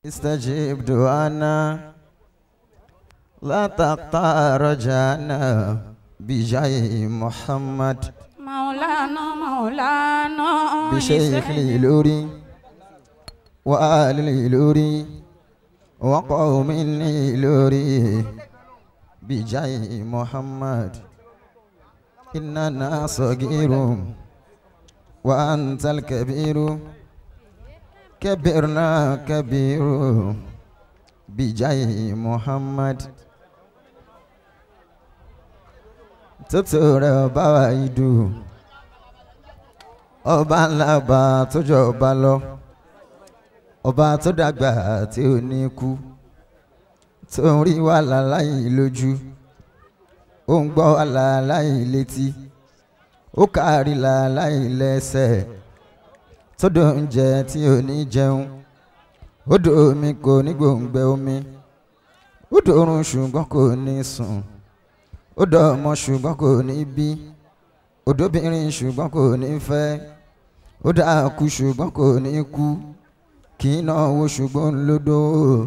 استجب دعانا لا تقطع رجانا بجاه محمد مولانا مولانا بشيخ الإلوري وآل الإلوري وقوم الإلوري بجاه محمد إننا صغير وأنت الكبير كبرنا كبير بجاه محمد tutura ọba wa idu ọba ńlá ọba tó jọ ọba lọ ọba tó dàgbà tí ò ní kú tó ń rí wàhálà láì lójú ó ń gbọ́ wàhálà láì létí ó kárí là láì lẹ́sẹ̀ tó dò ń jẹ tí ò ní jẹun ó dò omi kò ní gbòǹgbẹ omi ó dòrùn ṣùgbọ́n kò ní sùn ó dọ̀ ọmọ ṣùgbọ́n kò ní bí òdóbìnrin ṣùgbọ́n kò ní fẹ́ ó dákú ṣùgbọ́n kò ní kú kì í náwó ṣùgbọ́n lódò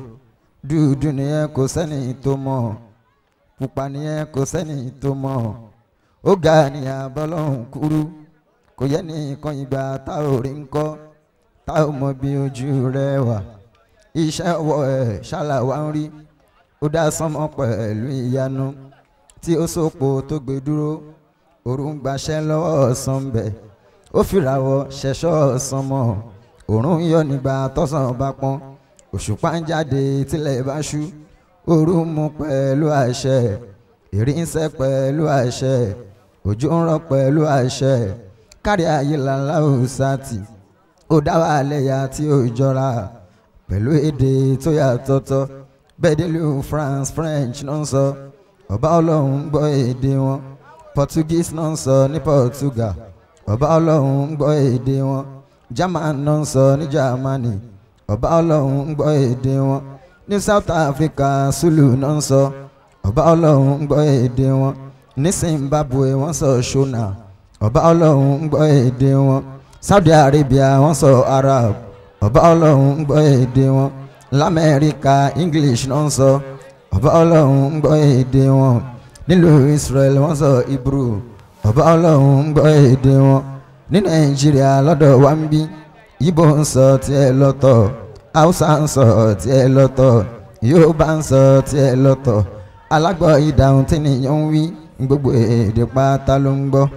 dúdú nìyẹn kò sẹ́ni tó mọ̀ pupa nìyẹn kò sẹ́ni tó mọ̀ ó ga ní abọ́lọ́hún kúrú kò yẹ nìkan ìgbà tá ò rí ń kọ́ tá ò mọ bí ojú rẹ wà iṣẹ́ wọ ẹ̀ ṣàlàwá ń rí ó dá sánmọ́ pẹ̀lú ìyanu tí ó sòpò tó gbé dúró òrùn gbaṣẹ́ lọ́wọ́ ọ̀sán bẹ̀ ó fìràwọ̀ ṣẹ̀ṣọ́ ọ̀sán mọ́ òrùn yọ nígbà tọ́sán bá pọ́n òṣùpá ń jáde tílẹ̀ bá ṣú òrùn mú pẹ̀lú àṣẹ ìrì ń sẹ́ pẹ̀lú àṣẹ òjò ń rọ̀ pẹ̀lú àṣẹ kárí ayé làlá òsàtì ó dá wà lẹ́yà tí ó jọra pẹ̀lú èdè tó yàtọ̀tọ̀ bẹ́ẹ̀ délùú France French náà ń sọ. So ọba ọlọ́run ń gbọ́ èdè wọn portuguese náà ń sọ ní portugal ọba ọlọ́run ń gbọ́ èdè wọn german náà ń sọ ní germany ọba ọlọ́run ń gbọ́ èdè wọn ní south africa zulu náà ń sọ ọba ọlọ́run ń gbọ́ èdè wọn ní zimbabwe wọ́n sọ shona ọba ọlọ́run ń gbọ́ èdè wọn saudi arabia wọ́n sọ arab ọba ọlọ́run ń gbọ́ èdè wọn lamẹ́ríkà english náà ń sọ. So ọba ọlọ́run ń gbọ́ èdè wọn nílùú israel wọ́n sọ hebrew ọba ọlọ́run ń gbọ́ èdè wọn ní nàìjíríà lọ́dọ̀ wa ń bí ibo ń sọ tiẹ̀ lọ́tọ̀ haúsá ń sọ tiẹ̀ lọ́tọ̀ yorùbá ń sọ tiẹ̀ lọ́tọ̀ alágbọ̀ ìdáhùn tí nìyẹn ń wí gbogbo èdè pátá ló ń gbọ́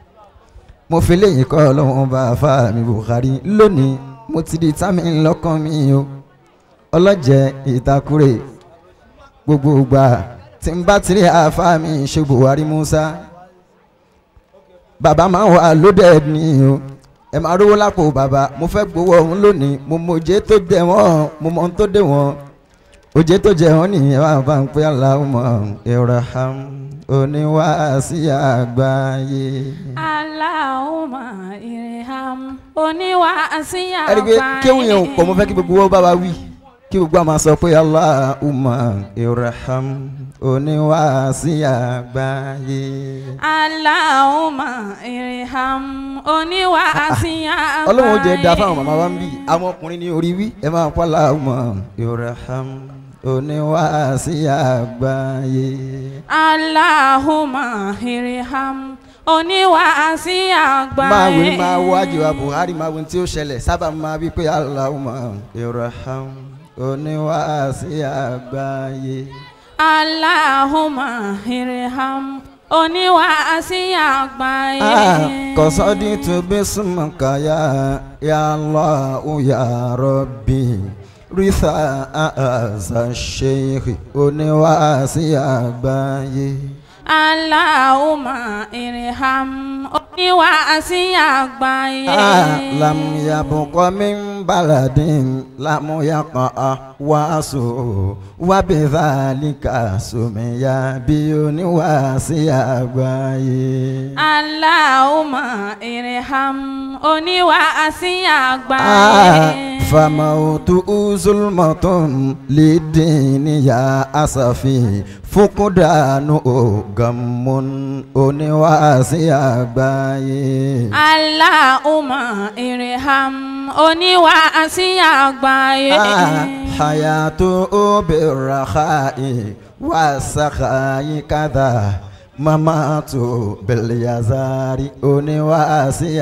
mo fi léyìn kọ́ ọlọ́run bá a fa mi buhari lónìí mo ti di tàmí ńlọ́kàn mi o ọlọ́jẹ̀ ìtakùrẹ́ gbogbo gbà tí n bá tiri àfa mi ṣe buhari musa bàbá máa ń wà lóde ní o ẹ máa rówó lápò bàbá mo fẹ́ gbowó ọ̀hún lónìí mo mọ òjé tó dé wọ́n mo mọ ohun tó dé wọ́n òjé tó jẹ wọ́n nìyẹn wà bá ń pẹ́ aláwọ̀ ìraham oníwàásí àgbáyé. Allahumma irham oníwàásí àgbáyé. ẹ̀rí pé kéwìn yẹn ò pọ̀ mo fẹ́ kí gbogbo wọn bá wa wí kí gbogbo àmà sọ pé Allahumma irham oníwàásí àgbáyé. Allahumma irham oníwàásí àgbáyé. ọlọ́run ó jẹ́ da fáwọn màmá wa ń bì àwọn ọkùnrin ní orí wí ẹ máa pa Allahumma irham oníwàásí àgbáyé. Allahumma irham oníwàásí àgbáyé. máa wí máa wájú wa Buhari máa wí tí ó ṣẹlẹ̀ sábà máa wí pé Allahumma irham oníwàásí àgbáyé. Allahumma irham oníwàásí àgbáyé. kọ́sọ́dí tó bí súnmọ́ká yá ya Allahu ya Rabbi rísà àzà sheikh oníwàásí àgbáyé. Allahumma irham oníwàásí àgbáyé. lam yabqa min baladin lam yaqa wàásù wàbíhálíkà sùmíyà bí oníwàásí àgbáyé. Allahumma irham oníwàásí àgbáyé. famautu zulmatun lidini ya asafi fukudanu ogamun oníwàásí àgbáyé. Allahumma irham oníwàásí àgbáyé. حياته بالرخاء والسخاء كذا ممات باليزار oníwàásí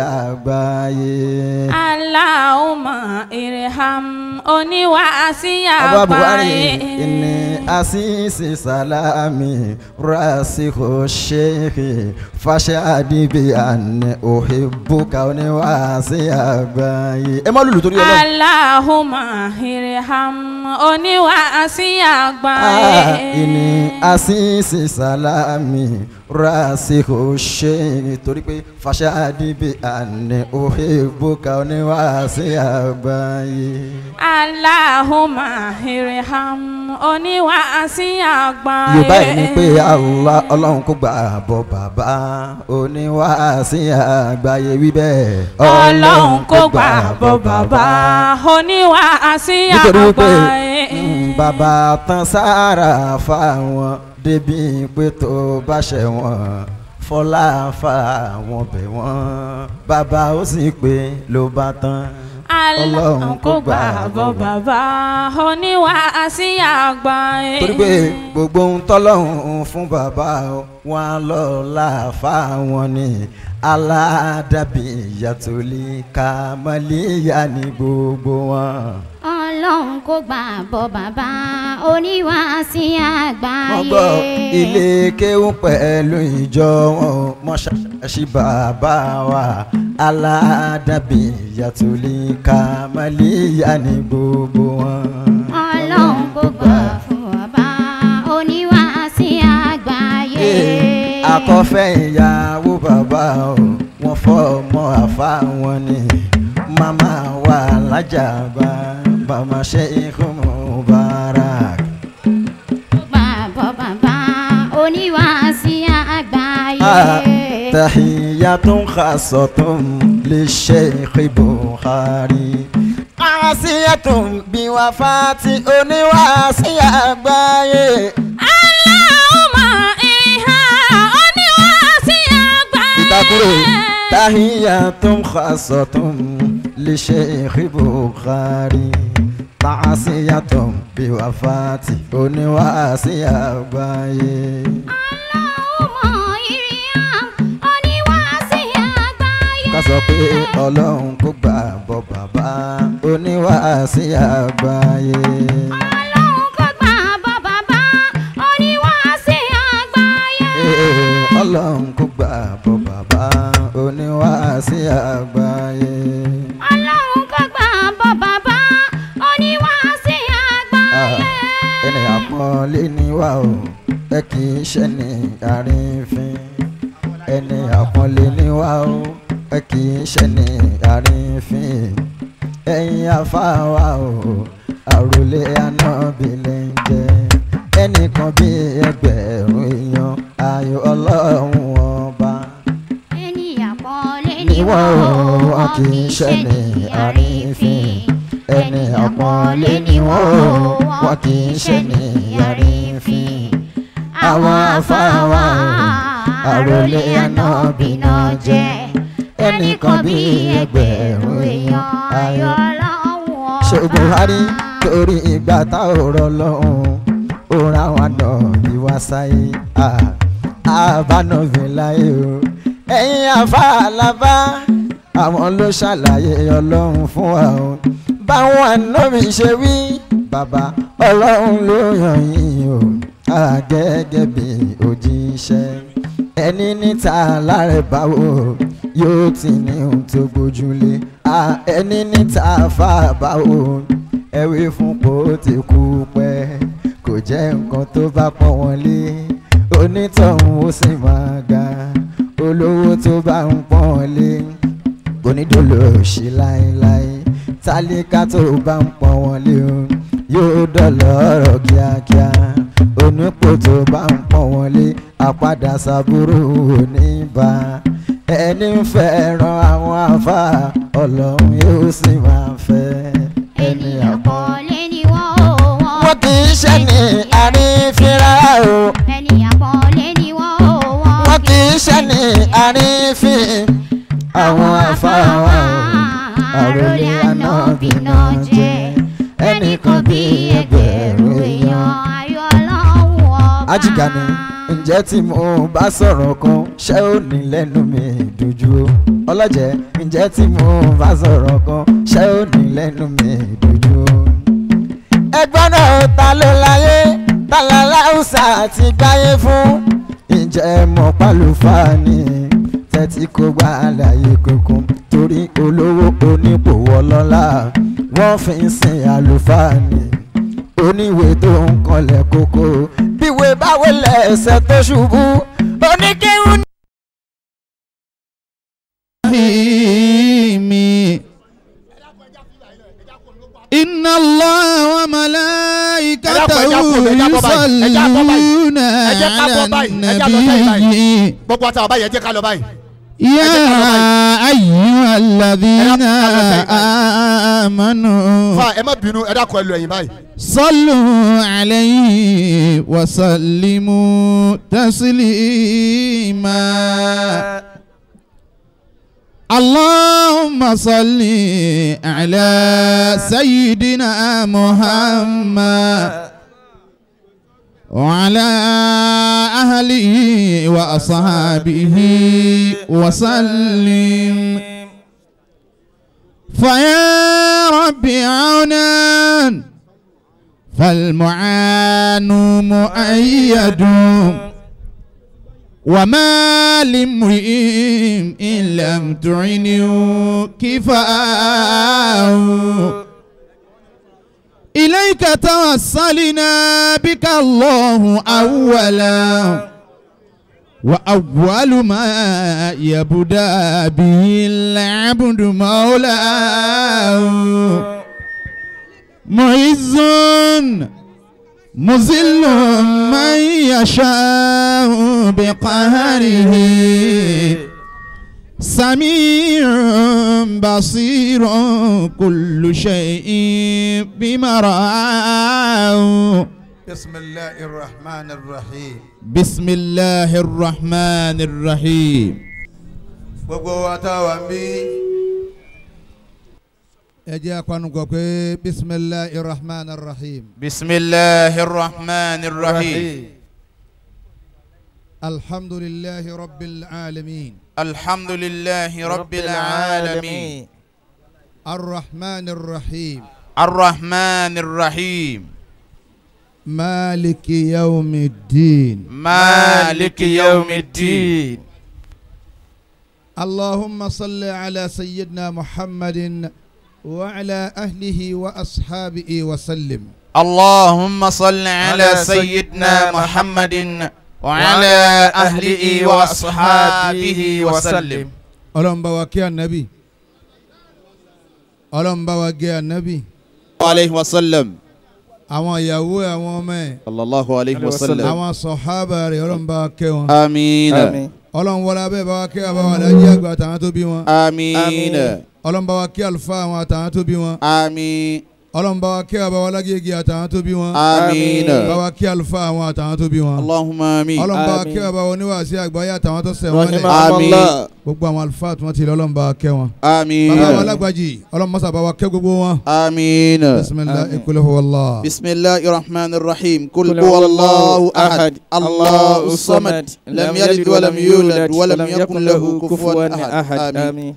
àgbáyé. Allahumma irham oníwàásí Abu Buhari àgbáyé. inni asisi salami rasiku sheikhi fashadi bi anni uhibbuka oníwàásí àgbáyé. ẹ má lùlù torí ọlọ́run. Allahumma irham oníwàásí Ah, àgbáyé. ini asisi salami rasiku sheikhi torí pé fashadi bi anni uhibbuka oníwàásí àgbáyé. Allahumma irham oníwàásí àgbáyé. yorùbá yìí ni pé Allah ọlọ́run kò gbà bọ́ bàbá oníwàásí àgbáyé wí bẹ́ẹ̀. Ọlọ́run kò gbà bọ́ bàbá oníwàásí nítorí wípé àgbáyé. mm, bàbá tán sára fáwọn débi pé tó bá ṣẹ̀ wọ́n fọlá fáwọn bẹ̀ wọ́n bàbá ó sì pé ló bá tán. Ọlọ́run kò gbà bọ́ bàbá oníwàásí àgbáyé. torí pé gbogbo ohun tọ́lọ́hún fún bàbá wọn lọ láàfà wọn ni aládàbí ìyàtọ̀lì kàmálíyà ní gbogbo wọn. ọlọ́run kò gbà bọ́ bàbá oníwàásí wọ́n gbọ́ àgbáyé. ilé kéwú pẹ̀lú ìjọ wọn mọ́ṣáláṣí bàbá wa aládàbí ìyàtọ̀lì kàmálíyà ní gbogbo wọn. ọlọ́run kò gbà fún bàbá oníwàásí àgbáyé. akọ́fẹ́ ìyàwó bàbá o wọ́n fọ́ ọmọ àfa wọn ni màmá wa lájàgbá màmá Sheikh Mubarak. kò gbà bọ́ bàbá oníwàásí àgbáyé. tahiyatun khasatun li Sheikh Bukhari. Asiyatun bí wafati oníwàásí àgbáyé. Allahumma irham oníwàásí àgbáyé. ìtakùrọ̀ tahiyatun khasatun li Sheikh Bukhari ta'asiyatun bi wafati oníwàásí àgbáyé. Allahumma irham oníwàásí àgbáyé. ká sọ pé ọlọ́run kò gbà bọ́ bàbá oníwàásí àgbáyé. ọlọ́run kò gbà bọ́ bàbá oníwàásí àgbáyé. Ee, ọlọ́run kò gbà bọ́ bàbá oníwàásí àgbáyé. ọlọ́run kò gbà bọ́ bàbá oníwàásí Ah, àgbáyé. ẹni àpọ́nlé ni wá o ẹ kì í ṣe ní àrífín ẹni àpọ́nlé ni wá o ẹ kì í ṣe ní àrífín ẹ̀yin afáwa o àròlé anábì lè ń jẹ ẹnìkan bí ẹgbẹ̀rún èèyàn ayọ̀ ọlọ́run ọba ènìyàn pọ́nlé ni ni wọ́n wọ́n o wọn kì í ṣe ní àrífín ẹni àpọ́nlé ni wọ́n o wọn kì í ṣe ní àrífín àwọn afáwa o àròlé anábì náà jẹ́ ẹnìkan bí ẹgbẹ̀rún èèyàn ayọ̀ ṣe Buhari torí ìgbà tá ò rọ lọ́hùn ó ra wọn nà bí wá sáyé àbánàbí láyé o ẹ̀yin àfàlàbá àwọn ló ṣàlàyé ọlọ́run fún wa o báwọn ànábì ṣe wí bàbá ọlọ́run ló yàn yín o ah, gẹ́gẹ́ bí òjíṣẹ́ ẹni níta lára báwo yóò ti ní ohun tó gbójúlé Ah, ẹni níta fà báwo ẹwé fún kó ti kú pẹ́ kò jẹ́ nǹkan tó bá pọ́n wọn lé onítọ̀hún ó sì máa ga olówó tó bá ń pọ́n wọn lé kò ní dolo sí láéláé tálíkà tó bá ń pọ́n wọn lé o yóò dọ̀lọ́ ọ̀rọ̀ kíákíá onípò tó bá ń pọ́n wọn lé àpadà sábúrò oníbà ẹni ń fẹ́ràn àwọn àfa ọlọ́run yóò sì máa fẹ́ ẹni ènìyàn àpọ́n. pọ́nlé ni wọ́n o wọ́n wọ́n kì í ṣe ní àrífínra o ènìyàn pọ́nlé ni wọ́n o wọ́n wọ́n kì í ṣe ní àrífín àwọn afáwa o àròlé anábì náà jẹ́ ẹnì kan bí ẹgbẹ̀rún èèyàn ayọ̀ ọlọ́run ọba. Ajígani ǹjẹ́ tí mo bá sọ̀rọ̀ kan ṣé ò ní lẹ́nu mi dojú o ọlọ́jẹ̀ ǹjẹ́ tí mo bá sọ̀rọ̀ kan ṣé ò ní lẹ́nu mi dojú o. ẹgbọ́n náà ta ló láyé ta la láwùsà ti gbáyé fún ǹjẹ́ mọ̀ pálùfáà ni tẹ́tí kó gba àlàyé kankan torí olówó onípò ọlọ́lá wọ́n fi ń sin àlùfáà ni oníwèé tó ń kọlẹ̀ kókó bíwèé báwo lẹ́sẹ̀ tó ṣubú oníkéwù الرحيم إن الله وملائكته يصلون على النبي gbogbo àtàwọn báyìí ẹ jẹ́ ká lọ báyìí. يا أيها الذين آمنوا fa ẹ má bínú ẹ dákun ẹ lọ ẹ̀yìn báyìí. صلوا عليه وسلموا تسليما اللهم صل على سيدنا محمد وعلى أهله وأصحابه وسلم فيا رب عونا فالمعان مؤيد وما لامرئ إن لم تعنه كفاء إليك توصلنا بك الله أولا وأول ما يبدأ به العبد مولاه معز مذل من يشاء بقهره سميع بصير كل شيء بمراه بسم الله الرحمن الرحيم. بسم الله الرحمن الرحيم gbogbo wa tá a wà ń bí. ẹ jẹ́ apanukọ pé bisimilahi rahman rahim بسم الله الرحمن الرحيم alhamdulilahi rabbil alamin الحمد لله رب العالمين arrahman rahim الرحمن الرحيم maliki yawmi din مالك يوم الدين اللهم صل على سيدنا محمد وعلى أهله وأصحابه وسلم اللهم صل على سيدنا محمد وعلى أهله وأصحابه وسلم ọlọ́run bá wa kí ànábì ọlọ́run bá wa gé ànábì عليه وسلم àwọn ìyàwó ẹ̀ àwọn ọmọ ẹ̀ صلى الله عليه وسلم àwọn sọ̀hábà rẹ̀ ọlọ́run bá wa kẹ́ wọn آمين ọlọ́run wọlé abẹ́ bá wa kẹ́ àbáwọ̀ alájí àgbà àtàwọn tó bí wọn آمين ọlọ́run bá wa kẹ́ àlùfáà àwọn àtàwọn tó bí wọn آمين ọlọ́run bá wa kẹ́ àbáwọ̀ alágége àtàwọn tó bí wọn آمين bá wa kẹ́ àlùfáà àwọn àtàwọn tó bí wọn اللهم آمين ọlọ́run bá wa kẹ́ àbáwọ̀ oníwàásí àgbáyé àtàwọn tó sẹ̀ wọ́n lẹ̀ آمين gbogbo àwọn àlùfáà tí wọ́n ti lọ ọlọ́run bá wa kẹ́ wọn آمين bàbá wa alágbàjì ọlọ́run mọ́sà bá wa kẹ́ gbogbo wọn آمين bisimilahi kul huwa Allah. بسم الله الرحمن الرحيم قل هو الله أحد الله الصمد لم يلد ولم يولد ولم يكن له كفوا أحد آمين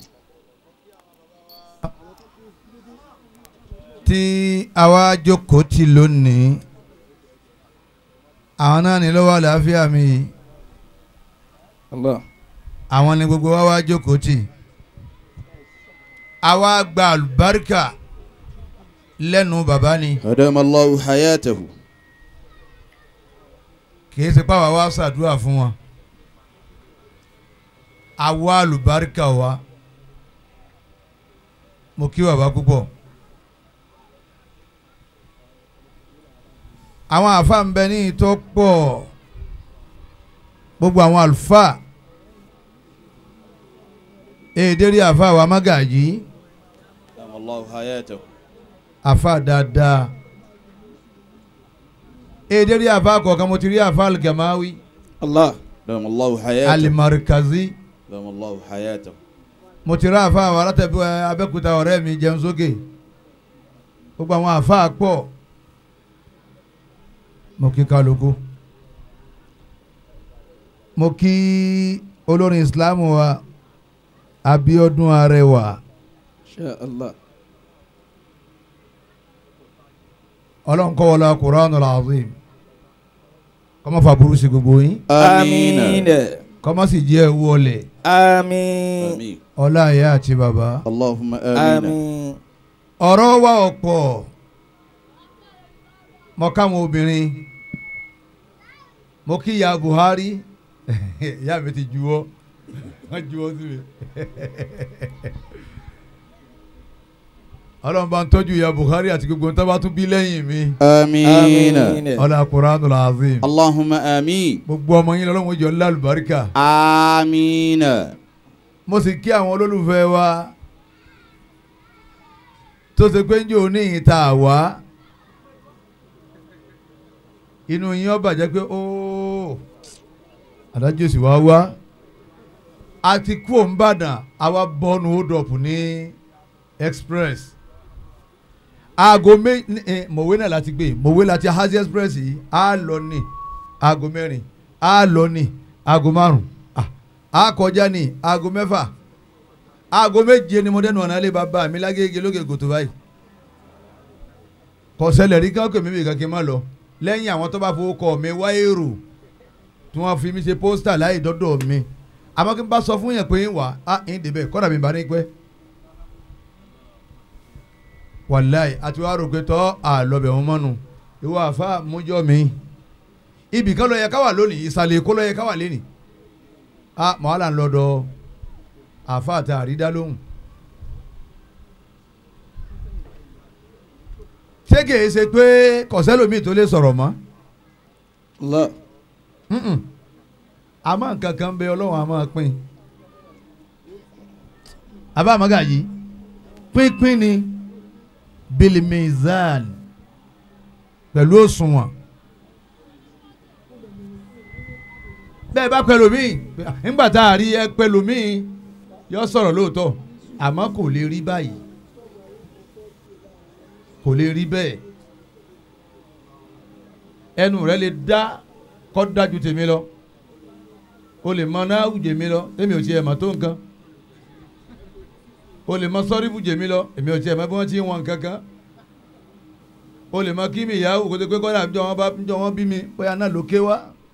tí àwa jókòó ti lónìí àwọn náà ní lọ́wọ́ àlàáfíà mi yìí àwọn ni gbogbo wa wá jókòó tì àwa gba àlùbáríkà lẹ́nu bàbá ni أدام الله حياته kìí ṣe pàwọ́ wa ṣàdúrà fún wọn àwa àlùbáríkà wa mo kí bàbá púpọ̀ àwọn àáfàá ń bẹ ní ìtọ́ pọ̀ gbogbo àwọn àlùfáà èdèrí àáfàá wa mágàjì أدام الله حياته àáfàá dáadáa èdèrí àáfàá kọ̀ọ̀kan mo ti rí àáfàá algamawi الله أدام الله حياته alimarikazi أدام الله حياته mo ti rí àáfàá wa látẹ̀bí abẹ́kúta ọ̀rẹ́ mi jẹun sókè gbogbo àwọn àáfàá pọ̀ mo kí kálukú mo kí olórin islam wa Abíọ́dún Arẹwà Insha Allah. ọlọ́run kọ́ wọlé Qur'anul Azim kọ́mọ́ fà burú sí gbogbo yín Àmín. kọ́mọ́ sì jẹ́ ewu ọlẹ̀ Àmín. Àmín. ọlá ìyá àti bàbá. Allahumma amin. Àmín. ọ̀rọ̀ wa ọ̀pọ̀ mo káwọn obìnrin mo kí ìyá Buhari ìyá mi ti juwọ́ wọ́n juwọ́ sí mi ọlọ́run bá ń tọ́jú ìyá Buhari àti gbogbo nǹkan tó bá tún bí lẹ́yìn mi Àmín. ọlá Qur'anul Azim Allahumma amin. gbogbo ọmọ yín lọ́wọ́ jọ lálùbáríkà Àmín. mo sì kí àwọn olólùfẹ́ wa tó ṣe pé ń jò ní ìta wá inú yín ó bàjẹ́ pé óò adájọ́ sì wá wá a ti kú òǹbàdàn àwa bọ́ọ̀nù hold-up ní express aago mé eh, mọ̀wé náà láti gbé mọ̀wé láti hazi express yìí á lọ ní aago mẹ́rin á lọ ní aago márùn ah, á kọjá ní aago mẹ́fà aago méje ni mo dẹnu ọ̀nà ilé bàbá mi lágége lókè kòtò báyìí kọ̀sẹ̀lẹ̀ rí káńkò mímì kan kí n má lọ lẹ́yìn àwọn tó bá fowó kọ mi wá èrò tí wọ́n fi mi ṣe pósítà láì dọ́dọ̀ mi àmọ́ kí n bá sọ fún yẹn pé ń wà á ń débẹ̀ kọ́dà mi bá ní pẹ́ wàláì àti wàá rò pé tọ́ àlọ́bẹ̀ wọn mọ́nu ìwọ àfa mújọ́ mi ibì kan ló yẹ ká wà lónìí ìsàlẹ̀ èkó ló yẹ ká wà lónìí a mọ̀hálà ń lọ́dọ̀ àfa àti àrídá lóhùn. ṣé kìí ṣe pé kọ̀sẹ́lómi tó lè sọ̀rọ̀ mọ́ Allah. Mm-mm. àmọ́ nǹkan kan bẹ ọlọ́run a máa pín àbá àmọ́gà yìí pínpín ni bilimizan pẹ̀lú òṣùwọ̀n bẹ́ẹ̀ bá pẹ̀lú mi nígbà tá a rí ẹ pẹ̀lú mi yọ sọ̀rọ̀ lóòótọ́ àmọ́ kò lè rí báyìí kò lè rí bẹ́ẹ̀ ẹnu rẹ lè dá kọ́ dájú tèmi lọ o lè mọ náà wùjẹ mi lọ èmi ò tiẹ̀ mọ̀ tó nǹkan o lè mọ sọ́rí wùjẹ mi lọ èmi ò tiẹ̀ mọ̀ bí wọ́n ti ń wọn kankan o lè mọ kí mi ìyàwó kó tó pé kọ́dà ń jọ wọn bá ń jọ wọn bí mi bóyá náà ló ké wá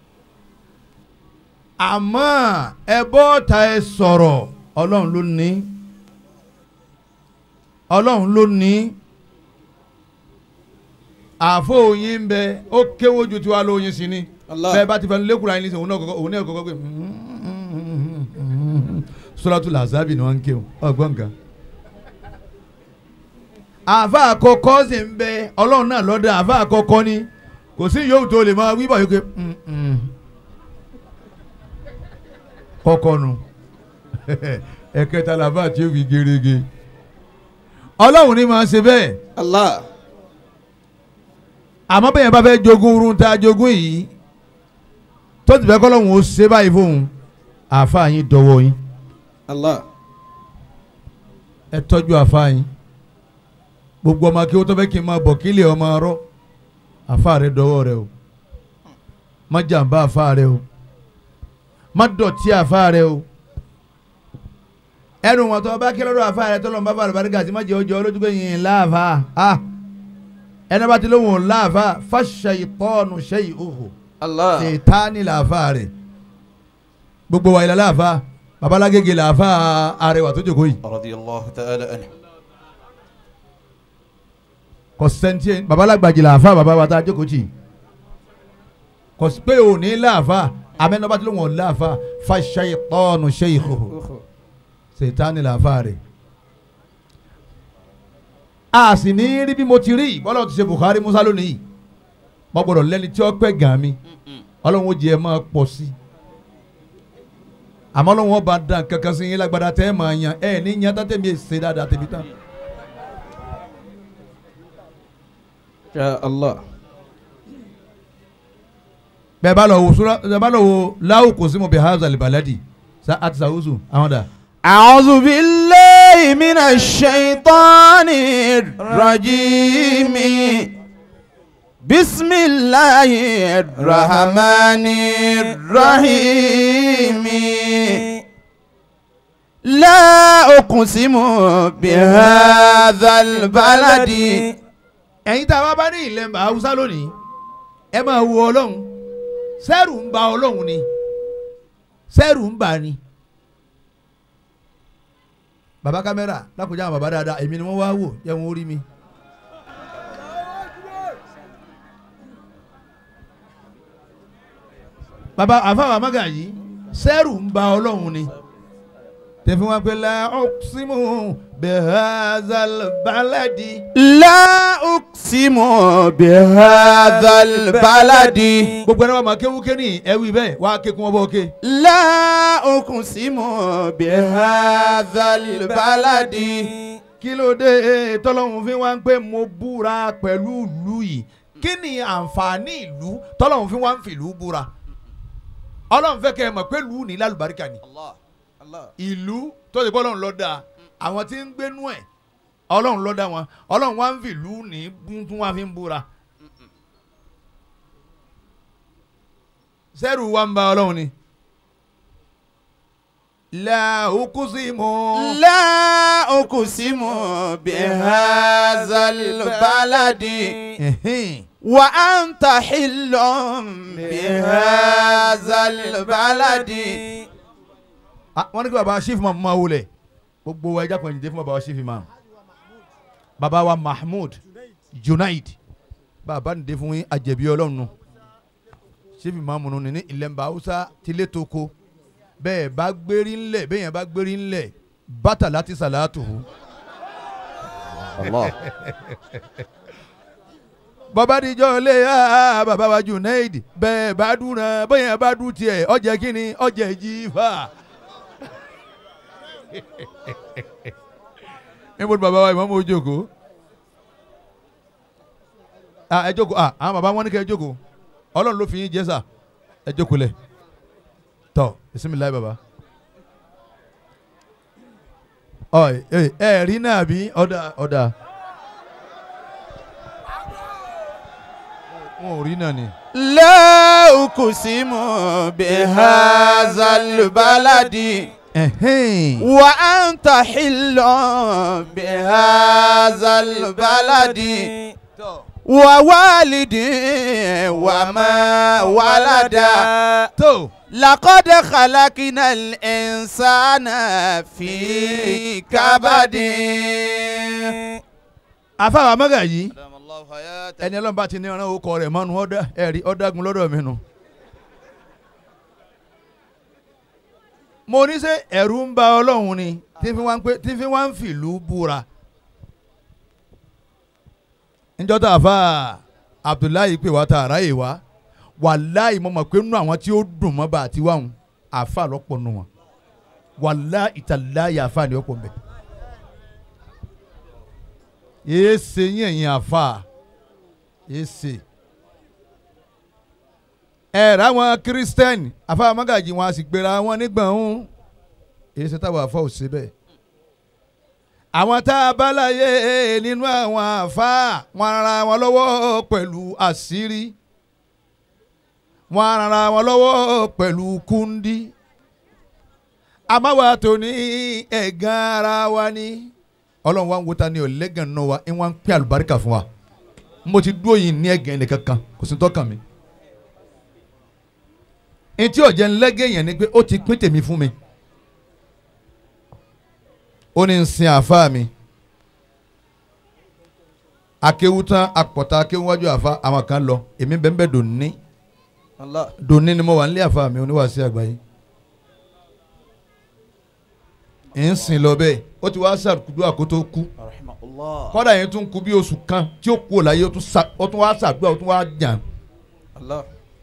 àmọ́ ẹ bọ́ ta ẹ sọ̀rọ̀ ọlọ́run ló ní ọlọ́run ló ní àfọ òyìn ń bẹ ó kéwó ju tiwa lóyin sí ni Allah. bẹ́ẹ̀ bá ti fẹ́ lẹ́kùnrin ayé nísìnyí òun náà kọ́kọ́ òun náà kọ́kọ́ pé suratul Lazabi ni wọ́n ń kéwò ọgbọ́n nǹkan. àfa àkọ́kọ́ sì ń bẹ ọlọ́run náà lọ́dọ̀ àfa àkọ́kọ́ ni kò sí yòówù tó lè máa wí bọ̀ yóò ké kọ́kọ́ nu ẹ̀kẹta làbá tí ó fi gerege ọlọ́run ni máa ṣe bẹ́ẹ̀ Allah. àmọ́ bẹ́ẹ̀ bá fẹ́ jogún irun tá a jogún yìí tó ti fẹ́ kọ́ lọ́hùn ó ṣe báyìí fóun àáfàá yín dọwọ́ yín Allah. ẹ tọ́jú àáfàá yín gbogbo ọmọ kí ó tó fẹ́ kí n máa bọ̀ kí lè ọmọ arọ́ àáfàá rẹ dọwọ́ rẹ o má jàǹbá àáfàá rẹ o má dọ̀tí àáfàá rẹ o ẹnu wọn tó bá kí lọ́dọ̀ àáfàá rẹ tó lọ́n bá bá àlùbáríkà sí má jẹ́ ọjọ́ olójú pé yìnyín láàfàá ah ẹni bá ti lóhùn láàfàá fàṣẹ ìtọ́nù ṣe ìhòhò Allah. sèétaani làáfà rẹ̀ gbogbo wa ilẹ̀ làáfà babalágége làáfà arẹwà tó jókòó yìí Radiyallahu ta'ala anhu. kò sẹ́ńtì babalágbàjì làáfà bàbá wa tá a jókòó tì kò sí pé òní làáfà amẹ́nubá tí ló wọ̀n làáfà fa ṣayitọ́ọ̀nù ṣayikho sèétaani làáfà rẹ̀ a sì ní rí bí mo ti rí bọ́lá ti ṣe Bukhari Musa lónìí mo gbọ́dọ̀ lẹ́ni tí ó pẹ́ gàn mi ọlọ́run ó jẹ́ ẹ máa pọ̀ sí i àmọ́ ọlọ́run ọba dàn kankan sí yín lágbádá tẹ́ ẹ máa yan ẹ ní yan tàtẹ́ mi ṣe dáadáa tẹ̀mí tán. Ya Allah. bẹ́ẹ̀ bá lọ wo sura bẹ́ẹ̀ bá lọ wo láwù kò sí mo bẹ̀ haza libaladi sa àti sàwùsù àwọn dà. أعوذ بالله من الشيطان الشيطان الرجيم بسم الله الرحمن الرحيم لا أقسم بهذا البلد ẹ̀yin tá a bá bá ní ilẹ̀ haúsá lónìí ẹ máa wo ọlọ́run sẹ́rù ń ba ọlọ́run ni sẹ́rù ń bà ni. bàbá kámẹ́rà lákòjá àwọn bàbá dáadáa èmi ni wọ́n wá wò yẹ wọn ó rí mi. bàbá àfàwà mága yìí sẹ́rù ń ba ọlọ́run ni tẹ̀fí wọn pé la ọ̀sìmù bẹ̀hẹ́zàl bàládì. لا أقسم بهذا البلد gbogbo ẹni wà máa kéwú kéní ẹwì bẹ́ẹ̀ wà á ké kún ọ bọ́ ké. لا أقسم بهذا البلد kí ló dé tọ́lọ́hún fi wá ń pé mo búra pẹ̀lú ìlú yìí kí ni àǹfààní ìlú tọ́lọ́hún fi wá ń fìlú búra ọlọ́run fẹ́ kẹ́ ẹ mọ̀ pé ìlú ní lálùbáríkà ni ìlú tó ti bọ́ ọlọ́run ló dá àwọn tí ń gbénú ẹ̀ ọlọ́run ló dá wọn ọlọ́run wá ń fìlú ní tún wá fi ń búra sẹ́rù wa ń ba ọlọ́run ni la ukusimu. لا أقسم بهذا البلد Ẹ̀hìn. وأنت حل بهذا البلد Ah, wọ́n ní kí baba chief imam máa wulẹ̀ gbogbo wa ẹja kan jìde fún baba chief imam baba wa mahmood junaid baba nìde fún yín àjẹbí ọlọ́run nù chief imam nù ní ilẹ̀ hausa tilé toko bẹ́ẹ̀ bá gbérí ńlẹ̀ bẹ́ẹ̀ yẹn bá gbérí ńlẹ̀ bàtà láti sàlátù الله bàbá dijọ́ lé ah, baba wa junaid bẹ́ẹ̀ bá dùn náà bẹ́ẹ̀ yẹn bá dùn tiẹ̀ ọjà kínní ọjà jífà. níbo ni bàbá wa ìmọ̀ mọ̀ jókòó ah ẹ jókòó ah àwọn bàbá wọn ní kẹ́ ẹ jókòó ọlọ́run ló fi yín jẹ́ sà ẹ jókòó lẹ̀ tọ́ bisimilayi bàbá ọ ẹ ẹ rí náà bí ọ̀dà ọ̀dà wọn ò rí náà ni. لا أقسم بهذا البلد ẹ̀hìn. وأنت حل بهذا البلد ووالد وما ولد tó لقد خلقنا الإنسان في كبد àfàwọn amẹ́gà yìí ẹni ọlọ́run bá ti ní ọ̀ràn orúkọ rẹ̀ mọ́nu ọ̀dà ẹ̀rí ọ̀dàgun lọ́dọ̀ mi nù. mo ní sẹ́ ẹ̀rù ń ba ọlọ́run ni tí fi wá ń pé tí fi wá ń fìlú búra. níjọ́tà àfa abdullahi pè wá ta àráyè wá wàláì mo mọ̀ pé nínú àwọn tí ó dùn mọ́ bá àti wáhùn àfa lọ́pọ̀ nù wọn wàláì ìtàláyà àfa ni ọ̀pọ̀ mbẹ́ èsè yín ẹ̀yin àfa èsè ẹ ráwọn kírísítẹ́nì àfa magajì wọn a sì gbéra wọn nígbàhún èsè táwọn àfa ò ṣe bẹ́ẹ̀ àwọn tá a bá láyé nínú àwọn àfa wọn ara wọn lọ́wọ́ pẹ̀lú àṣírí wọn ara wọn lọ́wọ́ pẹ̀lú kúndí àmàwà tó ní ẹ̀gán ara wa ní ọlọ́run wa ń wo ta ni ọ̀lẹ́gàn náà wa ń wá ń pín àlùbáríkà fún wa mo ti dúró yìí ní ẹ̀gàn ẹnì kankan kò sí tọ́kàn mi. etí ọ̀jẹ̀ ńlẹ́gẹ̀ yẹn ni pé ó ti pín tèmi fún mi. ó ní ń sin àáfàá mi. akéwu tán apọ̀ta akéwu wájú àáfàá àwọn kan lọ èmi bẹ́ẹ̀ bẹ́ẹ̀ dòní Allah. dòní ni mo wà nílé àáfàá mi oníwàásí àgbáyé. ń sìn lọ bẹ́ẹ̀ ó ti wá ṣàdúrà kó tó kú Rahimahullah. kọ́dà yẹn tún kú bí oṣù kan tí ó kú ò láyé ó tún sa- ó tún wá ṣàdúrà ó tún wá jàn. Allah.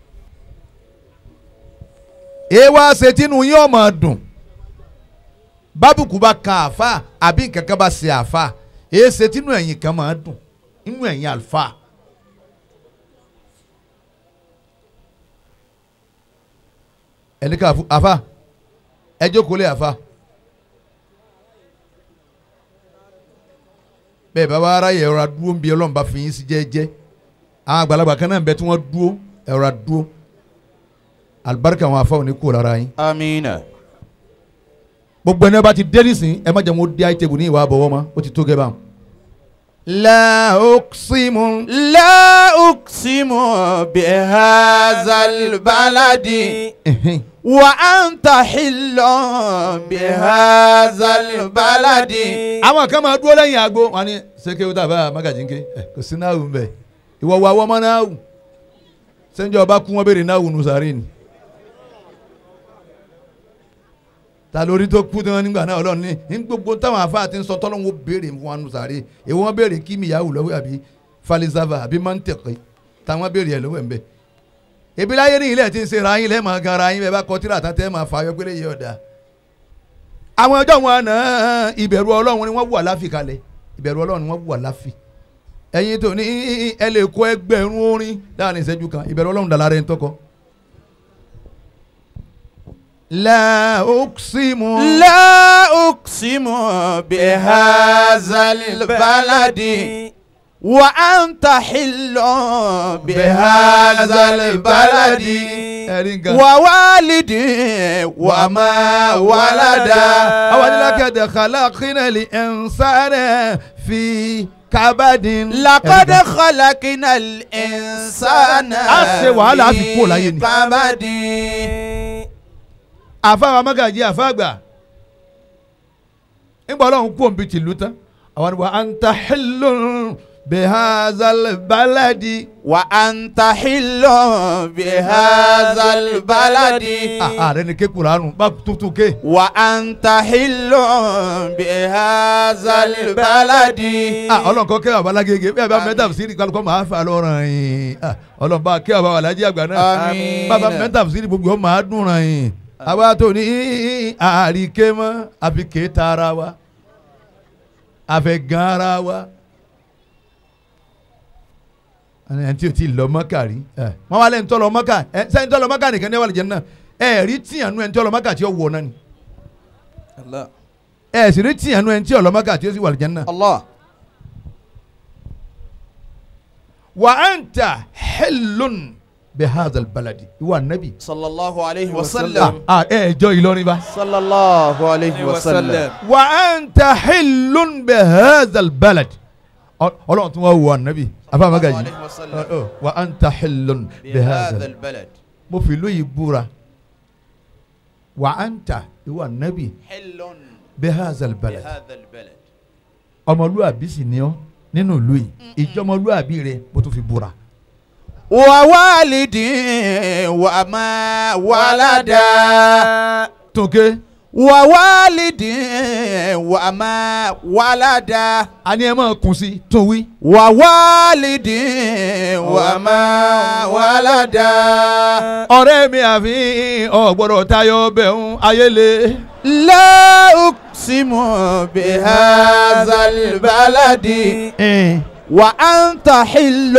èé wá ṣe tínú yín ọmọ dùn bábùkù bá kan àfa àbí nǹkan kan bá ṣe àfa èé ṣe tínú ẹ̀yìn kan máa dùn inú ẹ̀yìn àlùfà. ẹni ká fún àfa ẹ jókòó lé àfa bẹ́ẹ̀ bá wá ara yẹ ẹ̀rọ adúró ń bi ọlọ́run bá fi yín sí jẹ́jẹ́ àwọn àgbàlagbà kan náà ń bẹ tí wọ́n dúró ẹ̀rọ adúró alibarika àwọn afáwọn ní kó lára yín Amina. gbogbo ẹni bá ti dé nísìn ẹ má jẹ́ mo dé àìtẹ́gùn ní ìwà àbọ̀wọ́ mọ́ ó ti tó gẹ́ báwọn. la oksimu. لا أقسم بهذا البلد وأنت حل بهذا البلد àwọn kan máa dúró lẹ́yìn aago wọn ni seke o tàbá magajinke ẹ kò sí náà wù mbẹ ìwọ wa wọ́n mọ́ náà wù sẹ́njọ́ ọba kú wọn béèrè náà wù nùsàárì ni ta lórí tó kú tán nígbà náà ọlọ́run ní ní gbogbo táwọn afáà ti ń sọ tọ́lọ́run ó béèrè fún wa nùsàárì èwo wọn béèrè kí mi yahoo lọ́wọ́ àbí falisava àbí mantẹ̀kì táwọn béèrè ẹ̀ lọ́wọ́ ẹ̀ ń bẹ̀ ebi láyé ní ilẹ̀ tí ń ṣe ra yín lẹ́ẹ̀ máa gan ra yín bẹ́ẹ̀ bá kọ tíra tán tẹ́ máa fà yọ pé lè yẹ ọ̀dà àwọn ọjọ́ wọn àná ìbẹ̀rù ọlọ́run ni wọ́n wù àláfì kalẹ̀ ìbẹ̀rù ọlọ́run ni wọ́n wù àláfì ẹ̀yin tó ní ẹ lè kó ẹgbẹ̀rún orin láàrin ìṣẹ́jú kan ìbẹ̀rù ọlọ́run dàlára ẹni tọkọ. la uksimu. لا أقسم بهذا البلد وأنت حل بهذا البلد ẹ̀rí nǹkan. ووالد وما ولد àwọn adilakẹ́dẹ̀ khalaqina li insana fi kabadin. لقد خلقنا الإنسان A ṣe wàhálà, a fi kúrò láyé ni. في كبد àfáà magají àfáàgbà nígbà ọlọ́run kú òǹbí tìlú tán àwọn ni wa anta hillun bihazal baladi. وأنت حل بهذا البلد ààrẹ ni ké kuranu bá tuntun ké. وأنت حل بهذا البلد ah ọlọ́run kọ́ kẹ́ bàbá alágége bí abẹ́ mẹ́ta fìsírì kálukọ́ máa fà lọ́rùn yìí ah ọlọ́run bá kẹ́ bàbá alájí àgbà náà Àmín. bàbá mẹ́ta fìsírì gbogbo ọ̀ máa dùn ràn yìí àwa tó ní àríké mọ́ àfi ké ta ara wa àfẹ́ gan ara wa ẹni tí o ti lọ mọ́kà rí wọ́n wá lẹ́yìn tó lọ mọ́kà ẹ sẹ́yìn tó lọ mọ́kà nìkan ní wàlẹ̀ jẹ́ náà ẹ rí tìyànú ẹni tó lọ mọ́kà tí ó wọ̀ náà ni الله ẹ sì rí tìyànú ẹni tí ó lọ mọ́kà tí ó sì wàlẹ̀ jẹ́ náà. الله wa anta hillun bihadha albaladi iwa nabi. صلى الله عليه ah وسلم ah ẹ jọ Ìlọrin bá. صلى الله عليه وسلم wa anta hillun bihadha albaladi. Ọ- Ọlọ́run tún wá wọ anabi afa magaji. عليه وسلم Ọ- ọ, wa anta hillun بهذا bihadha. البلد mo fi ìlú yìí búra. wa anta iwa nabi حل bihadha albaladi. بهذا البلد ọmọlúwàbí sì ni ọ nínú ìlú yìí ìjọmọlúwàbí rẹ mo tún fi búra. ووالد وما ولد tókè ووالد وما ولد àní ẹ máa kùn sí tó wí. ووالد وما ولد ọ̀rẹ́ mi àfi ọ̀gbọ́dọ̀ tayọ bẹ̀rùn ayéle. لا أقسم بهذا البلد وأنت حل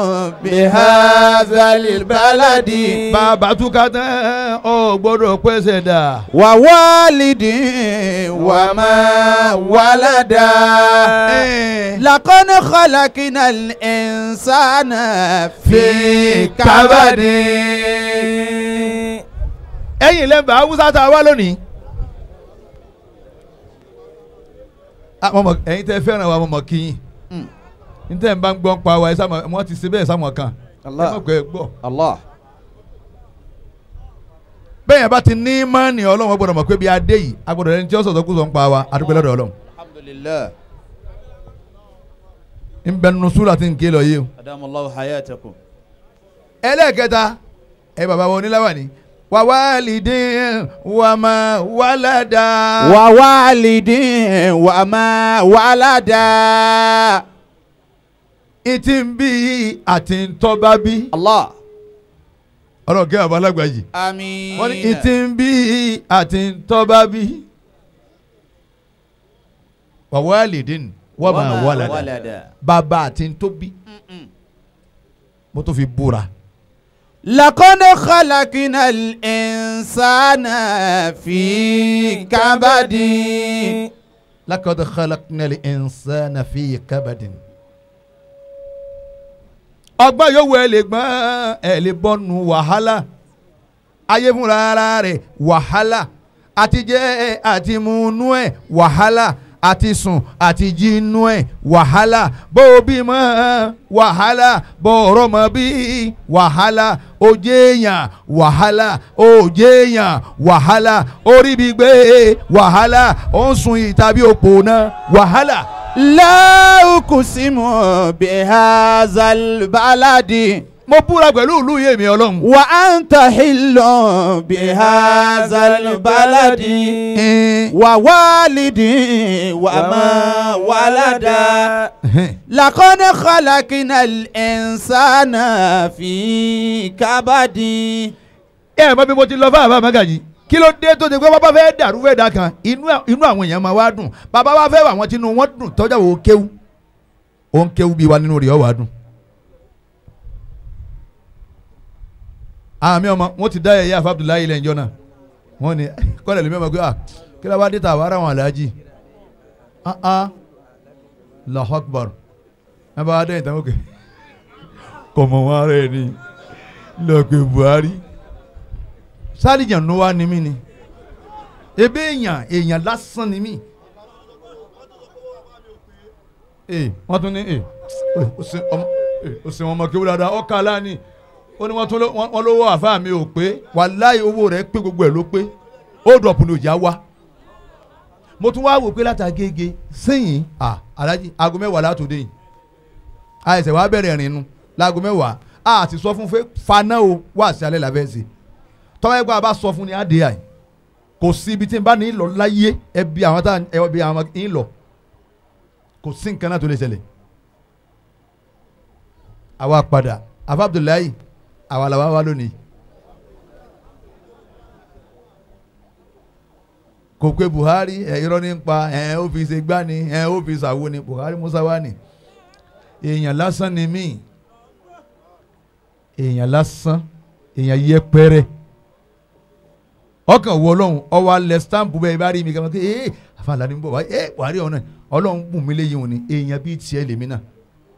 بهذا البلد bàbá túká tán ọ̀gbọ́dọ̀ pẹ́sẹ̀ dà. ووالد وما ولد لقد خلقنا الإنسان في كبد ẹ̀yin lẹ́mbà haúsá tá a wá lónìí. Ah, mo mọ̀- ẹ̀yin tẹ́ fẹ́ràn wa mo mọ̀ kí yín. níta ẹ̀ ń bá ń gbọ́ ń pa wa ẹ̀ sáà wọ́n ti ṣe bẹ́ẹ̀ sáà mọ̀ kan. ẹ mọ̀ pé ẹ gbọ́. الله bẹ́ẹ̀ yẹn bá ti ní mọ́ọ̀nì ọlọ́run gbọ́dọ̀ mọ̀ pé bí adé yìí agbọ́dọ̀ ẹni tí ó sọ̀tọ̀ kú sọ̀ ń pa wa adúgbò lọ́dọ̀ ọlọ́run. الحمد لله ń bẹ nínú súrà tí ń ké lọ yìí o. أدام الله حياتكم ẹlẹ́ẹ̀kẹta ẹ bàbá wọn oníláwà ni wà wálìdí wà má wàládà. ووالد وما ولد ìtì ń bí àti ń tọ́ba bí. الله ọlọ́run kẹ́ bàbá alágbà yìí. آمين wọ́n ní ìtì ń bí àti ń tọ́ba bí. wà wálìdí wà má wàládà. ولد bàbá àti ń tóbi. mo tó fi búra. لقد خلقنا الإنسان في كبد lakad khalaqnal insana fi kabadin. ọgbọ́n yòówù ẹ lè gbọ́n ẹ lè bọ́nu wàhálà ayé fúnra ara rẹ̀ wàhálà àti jẹ àti múnú ẹ̀ wàhálà àti sùn àti jinú ẹ̀ wàhálà bó o bímọ wàhálà bó o rọmọ bí wàhálà o jẹ́yàn wàhálà o jẹ́yàn wàhálà orí bí gbé wàhálà ó ń sun ìtàbí òpó náà wàhálà. لا أقسم بهذا البلد mo búra pẹ̀lú ìlú yèmí ọlọ́run. وأنت حل بهذا البلد ووالد وما ولد لقد خلقنا الإنسان في كبد ẹ mọ bí mo ti lọ fún àbá magaji kí ló dé tó ti pé bàbá fẹ́ dàrú fẹ́ dà kan inú inú àwọn èèyàn máa wá dùn bàbá wa fẹ́ wà wọ́n tinú wọn dùn tọ́jà wò ó kéwú ó ń kéwú bí wa nínú rẹ̀ ọ́ wà á dùn. àmì ọmọ wọn ti dá ẹ̀yà àfa Abdullahi ilẹ̀ ìjọ náà wọn ni kọ́lẹ̀ lómi ọmọ pé ah kí ló wá dé ta àwọn ará wọn aláàjì ah ah Allahu Akbar ẹ bá dẹ́yìn tán ókè kọ̀mọ̀ wọn ara ẹ̀ ní lọ́ọ̀pẹ̀ Buhari sálìjà ló wá ní mí ni ebe èèyàn èèyàn lásán ni mí ee wọ́n tún ní ee ó sin ọmọ ee ó sin ọmọ kéwú dáadáa ọkà aláàní ó ní wọ́n tún ló- wọ́n wọ́n lówó àfa mi ò pé wàláhì owó rẹ̀ pé gbogbo ẹ̀ ló pé ó dọ̀pù ní òjá wá mo tún wá wò pé látàgége sẹ́yìn à alájí aago mẹ́wàá látòdé yìí àìsè wàá bẹ̀rẹ̀ rìn nu láago mẹ́wàá a ti sọ fún fẹ́ faná o wá sí alẹ́ làbẹ́ sí tọ́wọ́ ẹgbẹ́ a bá sọ fún ni á dé àyè kò sí ibi tí n bá ní lọ láyé ẹbí àwọn tá ẹbí àwọn ń lọ kò sí nǹkan náà tó lè ṣẹlẹ̀ àwa padà àfa Abdullahi àwa làwa wá lónìí kò pé Buhari ẹ irọ́ ní pa ẹ ó fi ṣe gbá ni ẹ ó fi ṣàwo ni Buhari Musa wá ni èèyàn lásán ni mí èèyàn lásán èèyàn yẹpẹrẹ ọkàn wọ ọlọ́run ọwọ́ alẹ́ stamp bẹ́ẹ̀ bá rí mi kàn kí ee àfàlà ni ń bọ̀ wá ee Buhari ọ̀nà ọlọ́run bùn mí léyìn òní èèyàn bíi tiẹ̀ lèmi náà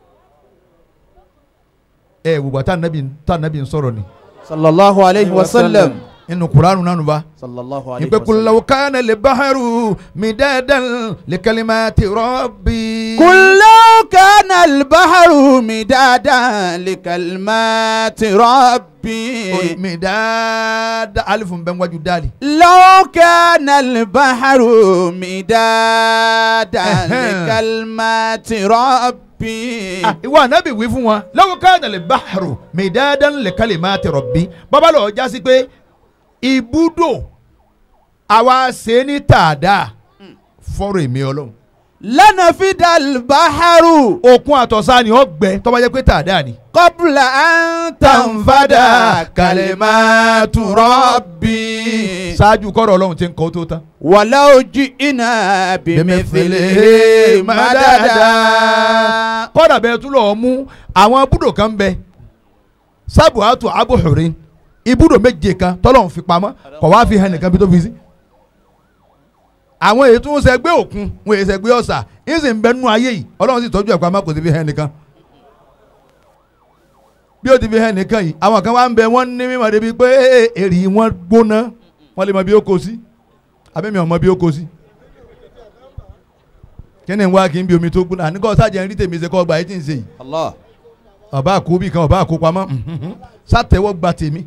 ẹ wùgbà tá nàbì tá nàbì ń sọ̀rọ̀ ni sallallahu alayhi wa sallam inú kuranu nánu bá sallallahu alayhi ìpè wa sallam kulawo kánà lè báharu mi dandan lè kalimati rabbi. قل لو كان البحر مدادا لكلمات ربي mi dáadáa alifun bẹ́ẹ̀ wájú dáàlì. لو كان البحر مدادا لكلمات ربي Ah, ìwọ anabi wí fún wọn lọ́wọ́ káyọ̀dà lè báharu mìdáadán lè kálí máa ti rọ̀bí bàbá lọ́ọ́ já sí pé ibùdó àwa ṣe ní tàdá fọ́rọ̀ èmi ọlọ́run لنفد البحر òkun àtọ̀sá ni ó gbẹ tó bá jẹ́ pé tàdá ni. قبل أن تنفد كلمات ربي ṣáájú kọ́rọ̀ ọlọ́run ti ń kọ́ tó tán. ولو جئنا بمثله مددا kọ́dà bẹ́ẹ̀ tún lọ́ọ́ mú àwọn ibùdó kan bẹ sábùhátù abúhùrín ibùdó méje kan tọ́lọ́run fi pamọ́ kọ̀ wá fi hàn nìkan bí tó fi sí. àwọn èyí tún ṣẹgbẹ́ òkun wọn èyí ṣẹgbẹ́ ọ̀sà yín sì ń bẹ nínú ayé yìí ọlọ́run sì tọ́jú ẹ̀ pamọ́ kò sí fi hàn nìkan. bí ó ti fi hàn nìkan yìí àwọn kan wá ń bẹ wọ́n ní mímọ̀ débi pé èrì wọn gbóná wọ́n lè mọ bí ó kó sí abẹ́mi ọmọ bí ó kó sí kíni ń wá kí n bí omi tó gbóná àníkọ́ sájà ń rí tèmi ṣe kọ́ ọgbà yìí tí ń ṣe yìí Allah. ọba àkóbì kan ọba àkópamọ́ sátẹ̀wọ́ gba tèmi.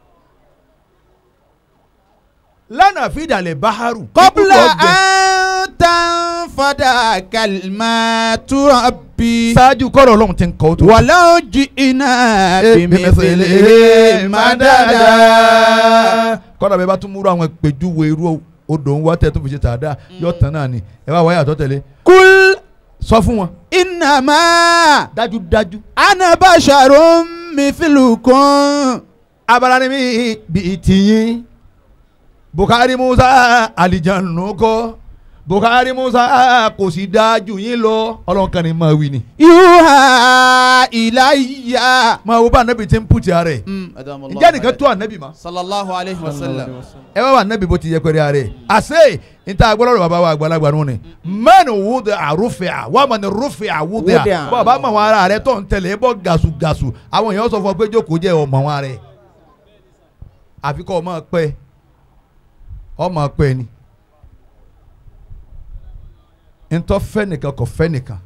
lánàá fìdálẹ̀ báharu. قبل ibùdó ọgbẹ. أن تنفد كلمات ربي ṣáájú kọ́rọ̀ ọlọ́run ti ń kọ́ tó. ولو جئنا بمثله مددا kọ́dà bẹ́ẹ̀ bá tún múrò àwọn ìpèjúwe irú odò ń wá tẹ́ tó fi ṣe tàdá yọ tán náà ni ẹ bá wáyà tó tẹ̀lé قل sọ fún wọn. إنما dájúdájú. أنا بشر مثلكم abala ni mi bi tiyín Bukari Musa alijannu kọ Buhari Musa ah, kò sì dáa jù yín lọ ọlọ́run kan ní máa wí ni. yuha ilayya. máa wo bá anabi ti ń pùtì ara ẹ̀ أدام الله ǹjẹ́ nìkan حياته. tó anabi ma. صلى الله عليه وسلم ẹ wá wà anabi bó ti yẹ pẹ̀lú ara ẹ̀ àṣẹ níta agbọ́dọ̀ bàbá wa àgbàlagbà nù ni mẹ́nu wúdẹ àrùfẹ́ à wà mọ̀ ní rúfẹ́ àwúdẹ à Wúdẹ à. bàbá mọ̀ wọn ara rẹ̀ tó ń tẹ̀lé bọ́ gàṣùgàṣù àwọn èèyàn sọ fún ọ pé jókòó jẹ́ ọmọ wọn rẹ̀ àfikọ́ ọmọ pẹ́ ọmọ pẹ́ ni ntọ́ fẹ́ nìkan kò fẹ́ nìkan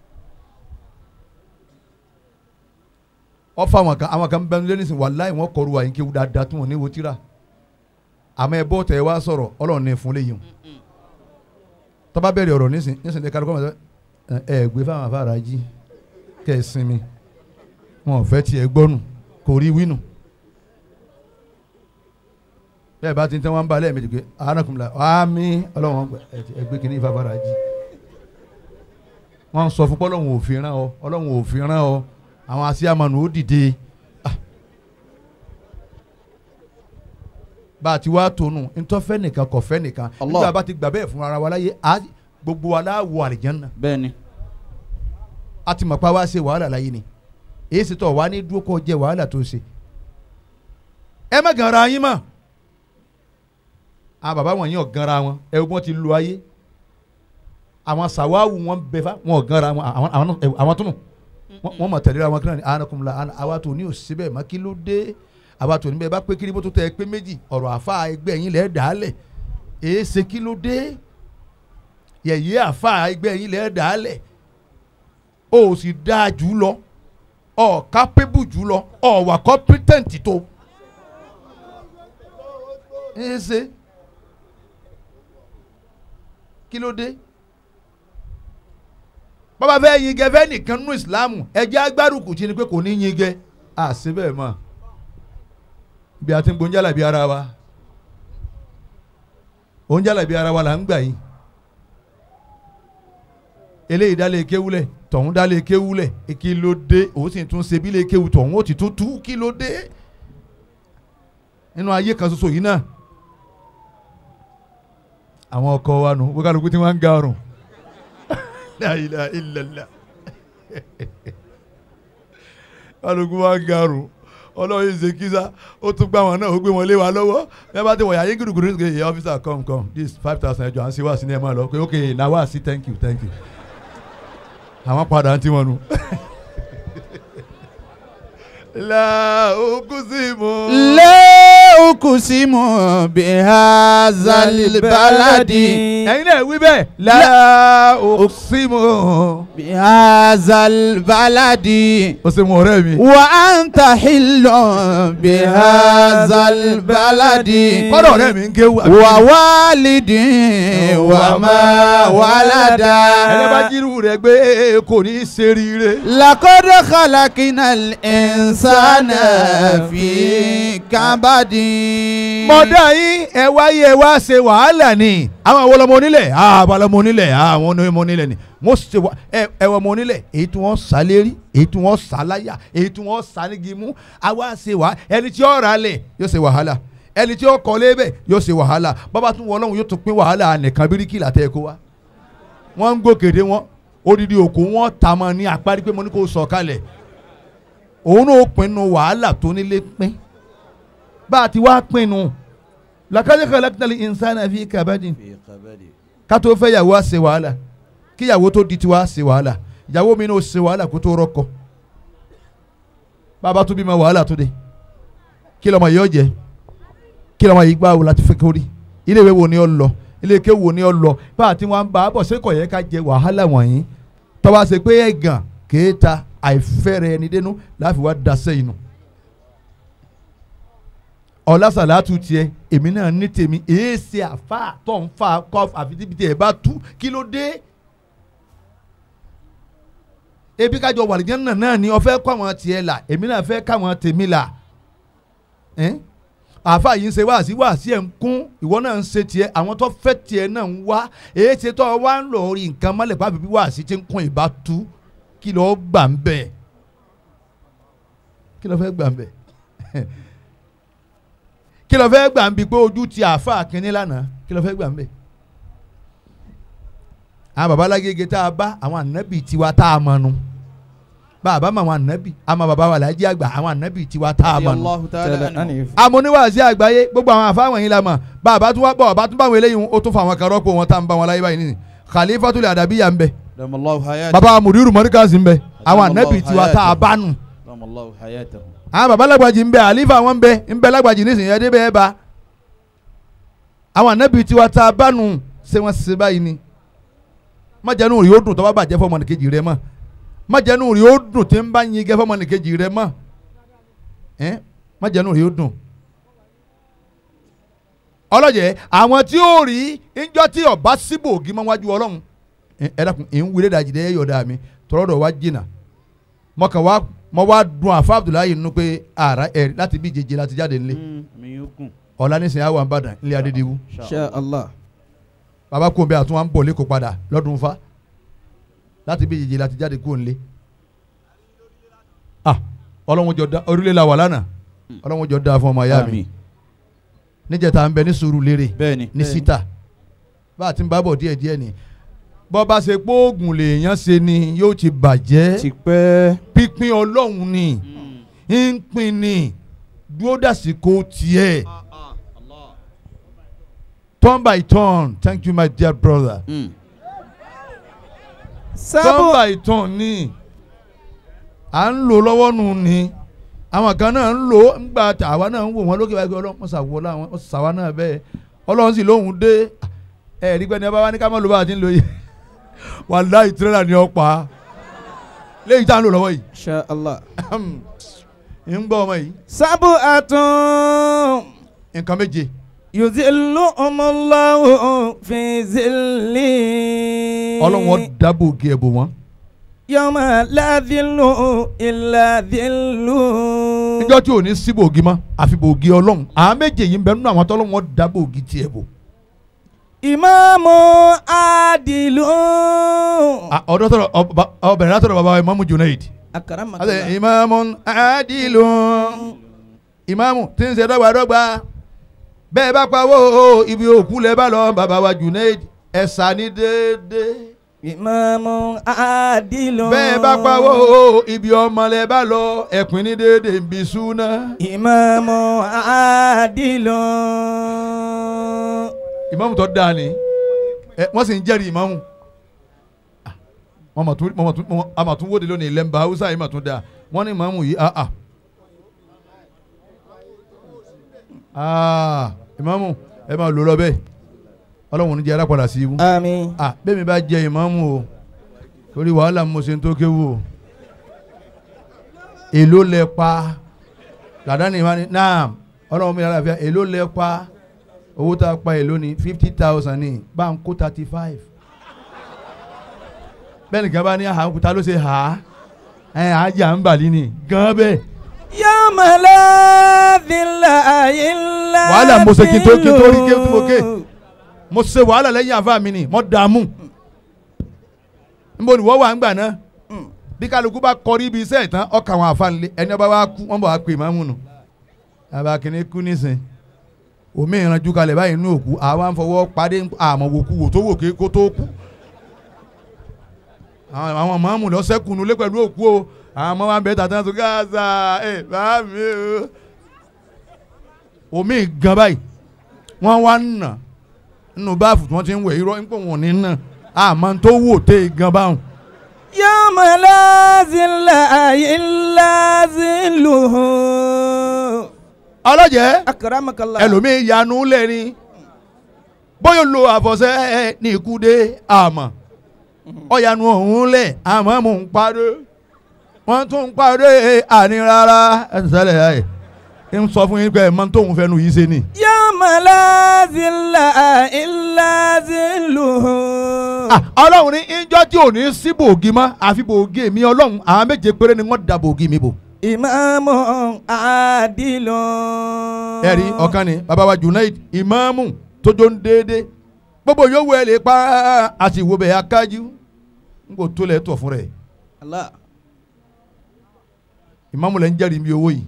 ọfọ àwọn kan àwọn kan bẹnu lẹ́nu sìn wàláì wọn kọrù wà yín kí wọ́n dáadáa tí wọ́n ní wo tíra àmọ́ ẹ bọ́ tẹ̀ ẹ wá sọ̀rọ̀ ọlọ́run ní fún léyìn o tọ́ba bẹ̀rẹ̀ ọ̀rọ̀ nísìn nísìn ní kálukọ́ mọ̀ ẹ ẹ gbé fáwọn afárá jí kẹ́ ẹ sinmi wọn ò fẹ́ tiẹ̀ gbọ́nù kò rí wínù bẹ́ẹ̀ bá ti ń tẹ́ wọ́n ń ba lẹ́ẹ̀mejì pé arákùnrin la àmì ọlọ́run ọgbà ẹ gbé kínní ìfafárá jí wọ́n sọ fún pọ́lọ́run ò fi rán ọ ọlọ́run ò fi rán ọ àwọn asíámanu ó dìde Ah. bá a ti wá tónú ntọ́fẹ́ nìkan kọ̀fẹ́ nìkan Allah. nígbà bá ti gbà bẹ́ẹ̀ fún ara wa láyé a gbogbo wa láwọ àlìjánná بني a ti mọ̀ pa wá ṣe wàhálà láyé ni èyí sì tọ̀ wá ní dúró kọ́ jẹ́ wàhálà tó ṣe ẹ má gan ara yín mọ̀ àwọn bàbá wọn yín ò gan ara wọn ẹ wọ́n ti lu ayé àwọn sàwáwù wọn bẹ fá wọn ò gan ara wọn àwọn àwọn ẹ, àwọn tó nù Wọ́n- wọ́n mọ̀ tẹ̀lé àwọn kíláà ní anakunla ana àwa tó ní òsì bẹ́ẹ̀ má kí ló dé àwa tó ní bẹ́ẹ̀ bá pé kiri bó tó tẹ̀ ẹ pé méjì ọ̀rọ̀ àfa ẹgbẹ́ yín lẹ́ẹ̀ dàálẹ̀ èé ṣe kí ló dé yẹ̀yẹ́ àfa ẹgbẹ́ yín lẹ́ẹ̀ dàálẹ̀ o ò sì dáa jù lọ ọ kápẹ́bù jù lọ ọ wà kọ́pítẹ́ǹtì tó ẹ ṣe kí ló dé bàbá fẹ́ yin gẹ fẹ́ nìkan nínú ìsìlámù ẹjẹ́ agbárùkù tí ni pé kò ní yin gẹ à sí bẹ́ẹ̀ mọ̀ bí a ti ń gbóúnjàlá bí ara wa oúnjàlá bí ara wa là ń gbà yín eléyìí dálé kéwúlẹ̀ tọ̀hún dálé kéwúlẹ̀ kí ló dé òun sì tún ṣe bí lè kéwù tọ̀hún ó ti tún tú kí ló dé nínú ayé kan ṣoṣo yìí náà àwọn ọkọ wa nù wọ́n kálukú tí wọ́n ń ga ọrùn la ilaha illallah kálukú wa ń ga ọrùn ọlọ́run yìí ṣe kíza ó tún gbá wọn náà ó gbé wọn lé wa lọ́wọ́ ẹ bá ti wọ̀ yàyé gùdùgùdù ní ṣe officer come come this five thousand ẹjọ́ à ń ṣe wá sí ní ẹ máa lọ pé ok na wá sí thank you thank you àwọn padà ń tí wọn nu. la okusimu. la ukusimu bihazal baladi. ẹ̀yin náà wí bẹ́ẹ̀ la okusimu. bihazal baladi. o ṣe mọ ọ̀rẹ́ mi. wa anta hillun bihazal baladi. kọ́dọ̀ ọ̀rẹ́ mi ń ké wá. wa walidin wa ma walada. ẹni bá jírù rẹ̀ gbé kò ní í ṣe rire. لقد خلقنا الإنسان في كبد mọ̀dá yín ẹ wáyé ẹ wá ṣe wàhálà ni àwọn àwọn ọlọmọ onílẹ̀ àwọn ọlọmọ onílẹ̀ àwọn ọmọ onílẹ̀ ni wọ́n ṣe wà ẹ ẹ ọmọ onílẹ̀ èyí tí wọ́n sá lérí èyí tí wọ́n sá láyà èyí tí wọ́n sá nígi mú àwa ṣe wà ẹni tí ó rà lẹ̀ yóò ṣe wàhálà ẹni tí ó kọ́ lébẹ̀ yóò ṣe wàhálà bàbá tún wọ́n lọ́hùn yóò tún pín wàhálà nìkan bíríkì látẹ̀ kó wa wọ́n ń gòkèdè wọn odidi òkú wọn ta mọ́ ní apárí pé mo ní kó sọ̀ kalẹ̀ òun náà ó pinnu wàhálà tó nílé pín bá a ti wá pinnu làkàtà khalaqnal insana fi kabadin في قبدي ká tó fẹ́ yàwó á ṣe wàhálà kí yàwó tó di tiwa á ṣe wàhálà yàwó mi náà ó ṣe wàhálà kó tó rọ́kọ bàbá tó bímọ wàhálà tó dé kí lọ́mọ yìí ó jẹ kí lọ́mọ yìí gbà wò láti fẹ́ kórì ilé ìwé wo ni ó lọ ilé ike wo ni ó lọ bá a ti wọn bá a bọ̀ ṣé kò yẹ ká jẹ wàhálà wọ̀nyí tọ́ba ṣe pé ẹ̀gàn kéèta àìfẹ́rẹ̀ ẹni dénú láfi wá daṣẹ́ inú ọlásàlátù tiẹ̀ èmi náà ní tèmi èé ṣe àfa tó ń fa kọ́ àfitíbitì ẹ̀ bá tú kí ló dé ebi kájọ wàlìjẹ́ náà náà ni ọ fẹ́ kọ́ àwọn tiẹ̀ là èmi náà fẹ́ káwọn tèmi là ẹ́n àfa yìí ń ṣe wáàsí wáàsí ẹ̀ ń kún ìwọ náà ń ṣe tiẹ̀ àwọn tó fẹ́ tiẹ̀ náà ń wá èé ṣe tó wá ń lọ orí nǹkan mọ́lẹ̀ pàbí bí wáàsí ti ń kún ìbá tú kí ló gbà ń bẹ̀ kí ló fẹ́ gbà ń bẹ̀ kí ló fẹ́ gbà ń bi pé ojú ti àáfà kínní lánàá kí ló fẹ́ gbà ń bẹ̀ àwọn baba alágége tá a bá àwọn ànábì tiwa tá a mọ̀ nu bàbá mọ àwọn ànábì àmọ́ baba wà lájí àgbà àwọn ànábì tiwa tá a mọ̀ nu Allahu ta'ala anhu. amúníwàásí àgbáyé gbogbo àwọn àfáwọn yìí la mọ̀ bàbá tún wá bọ̀ bàbá tún bá wọn eléyìí ó tún fún àwọn kan rọ́pò wọn tá à ń bá wọn láyé báyìí nìyí khalifatul adabiya ń bẹ Damallahu hayatahu. baba mudiru mọ́ríkàsì ń bẹ àwọn ànábì tiwa tá a bá nù Damallahu hayatahu. àwọn baba lágbàjì ń bẹ àlífà wọn ń bẹ ń bẹ lágbàjì nísìnyí ẹdí bẹ́ẹ̀ bá àwọn ànábì tiwa tá a bá nù ṣé wọ́n ṣe báyìí ni májẹ̀nù rí ó dùn tó bá bàjẹ́ fọmọnìkejì rẹ mọ́ májẹ̀nù rí ó dùn tí ń bá yin gẹ́ fọmọnìkejì rẹ mọ́ ẹ́ májẹ̀nù rí ó dùn. ọlọ́jẹ̀ àwọn tí ó rí ńjọ́ tí ọba síbò ògì máa wájú ọlọ́run ẹ ẹ dákun ẹ̀ ń wílé dàjì dẹ́ yọ̀ọ̀dà mi tọ́lọ́dọ̀ wá jìnnà mọ̀kàn wá mọ̀ wá dùn àfa Abdullahi nínú pé ara ẹ̀ láti bí jẹjẹ láti jáde nílé mi yóò gùn. ọ̀la nísìnyí àwọn àbàdàn ilé adédìwú Insha Allah. bàbá kò ń bẹ àtún wa ń bọ̀ lẹ́kọ̀ọ́ padà lọ́dún fa láti bí jẹjẹ láti jáde kó ń lé ah ọlọ́run jọ da orílẹ̀ la wà lánàá ọlọ́run jọ da fún ọmọ ayá mi Àmín. níjẹta ń bẹ ní sùúrù lérè bẹ́ẹ̀ni. ní síta bá a ti ń bá bọ̀ díẹ̀ díẹ̀ ni bọ́ bá ṣe pé oògùn lèèyàn ṣe ni yóò ti bàjẹ́ ti pẹ́. pípín ọlọ́run ni ń pín ni dúró dàsìkò tiẹ̀ turn by turn thank you my dear brother Mm. turn by turn ni à ń lò lọ́wọ́ nù ni àwọn kan náà ń lò ó ńgbà tí àwa náà ń wò wọ́n lókè báyìí pé ọlọ́run wọ́n ṣàwọ́ láwọn wọ́n ṣàwa náà bẹ́ẹ̀ ọlọ́run sì lóhùn dé ẹ̀ rí gbẹ́ni ọba wa ní ká má ló bá a ti ń lò yìí wàláhì tírélà ni ọ pa léyìí tá à ń lò lọ́wọ́ yìí Insha Allah. ń gbọ́ ọmọ yìí sábò àtún. nǹkan méje yòzìlú ọmọláwò fi zìlì. ọlọ́run ó dábò gé ẹ̀bùn wọn. yọmọ láàdìlú ìlàdìlú. níjọ́ tí ò ní sí bògì mọ́ àfi bògì ọlọ́run àwọn méje yìí ń bẹ nínú àwọn tọ́lọ́run ó dá bògì tiẹ̀ bò. ìmáàmù àdìlú. Ah, ọ̀dọ́ tọrọ ọba- ọbẹ̀rẹ̀ látọ̀rọ̀ bàbá wa Imamu Junaid. akaramakallah. Àti ìmáàmù àdìlù ìmáàmù tí ń ṣe dọ́gbadọ́gba bẹ́ẹ̀ bá pawó ibi òkú lẹ́ bá lọ bàbá wa Junaid ẹ̀sà ní déédéé. ìmáàmù àdìlú. bẹ́ẹ̀ bá pawó ibi ọmọ lẹ́ bá lọ ẹ̀pin ní déédéé ń bí súná. ìmáàmù àdìlú. ìmáàmù tó dáa ni ẹ wọ́n sì ń jẹ́rìí ìmáàmù Ah, wọ́n mà tún wọ́n mà tún wọ́n a mà tún wóde lónìí lẹ́mbà haúsá yìí mà tún dáa wọ́n ní ìmáàmù yìí ah ah ah ìmáàmù ẹ máa lò lọ bẹ́ẹ̀ ọlọ́run ní jẹ́ ara padà sí ibú àmín. ah bẹ́ẹ̀ mi bá jẹ ìmáàmù o torí wàhálà mo ṣe ń tó kéwù o èló lẹ pa làdáni ìmáàmù náà ọlọ́run mi yàrá fẹ́ èló lẹ pa owó tá a pa èló ni fifty thousand ní bá ń kó thirty five bẹ́ẹ̀ nìkan bá ní àhàkúta ló ṣe hà á ẹ̀ àjà ń bàlí ni gan bẹ́ẹ̀ yọmọ láàdìlá ilá. Wàhálà mo ṣe kí n tó- kí n tó rí kí n tó mo ké. mo ṣe wàhálà lẹ́yìn àfa mi ni mo dààmú nbọ ni wọ́n wà ń gbà náà bí kálukú bá kọrí ibi iṣẹ́ ìtàn ọkà àwọn àfa nílé ẹni ọba wa kú wọ́n bọ̀ wá pè máàmù nù àbá kìíní kú nísìn omi ìranjú kalẹ̀ báyìí inú òkú àwa ń fọwọ́ padé àmọ́ wò kú wò tó wò ké kó tó kú àwọn àwọn máàmù lọ sẹ́kùnú lé pẹ̀lú òkú o àwọn ọmọ wa ń bẹ tàtà tó gáàsà ẹ bá mi o omi gan báyìí wọ́n wá ń nà nínú báàfù tí wọ́n ti ń wẹ̀ irọ́ nípò wọn ní nà àmọ́ tó wò tẹ́ gan báwọn. yọmọ láàdìlá ilá zìlù. ọlọ́jẹ́ akaramakallah. ẹlòmíín yanu lẹ́ni bóyá lo àfọ̀sẹ́ ní ikú dé àmọ́ ọ̀yanu ọ̀hún lẹ̀ àmọ́ mò ń parí wọ́n tún ń parí àní rárá ẹ̀ sẹ́lẹ̀ ẹ̀ ń sọ fún yín pé ẹ̀ mọ́ tóun fẹ́ nu yìí ṣe ni. yọmọ láàdìlá ilá zìlù. Ah, ọlọ́run ní ìjọ tí ò ní sí bòógì mọ́ àfi bòógì mi ọlọ́run àwọn méje péré ni wọ́n da bòógì mi bò. ìmáàmù àdìlú. ẹ̀rí ọ̀kan ni bàbá wa Junaid ìmáàmù tójó ń déédé gbogbo yòówù ẹ̀ lè pa àti ìwò bẹ̀ akájú n kò tó lẹ̀ tọ̀ fún rẹ̀ Allah. ìmáàmù lẹ̀ ń jẹ́rìí mi owó yìí.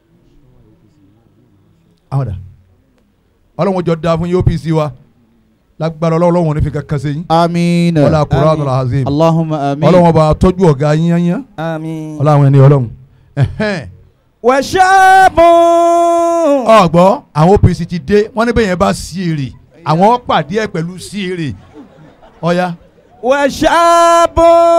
àwọn dà ọlọ́run jọ da fún yín OPC wa lágbára ọlọ́run ò ní fi kankan ṣe yín آمين ọlá Qur'anul azim اللهم آمين ọlọ́run bá tọ́jú ọ̀gá yín yányán آمين ọlọ́run ẹni ọlọ́run ẹ̀hẹ́n. وشاب ọgbọ́ àwọn OPC ti dé wọ́n ní bẹ́ẹ̀ yẹn bá sí èrè àwọn pàdé ẹ̀ pẹ̀lú sí èrè ọ̀ya وشاب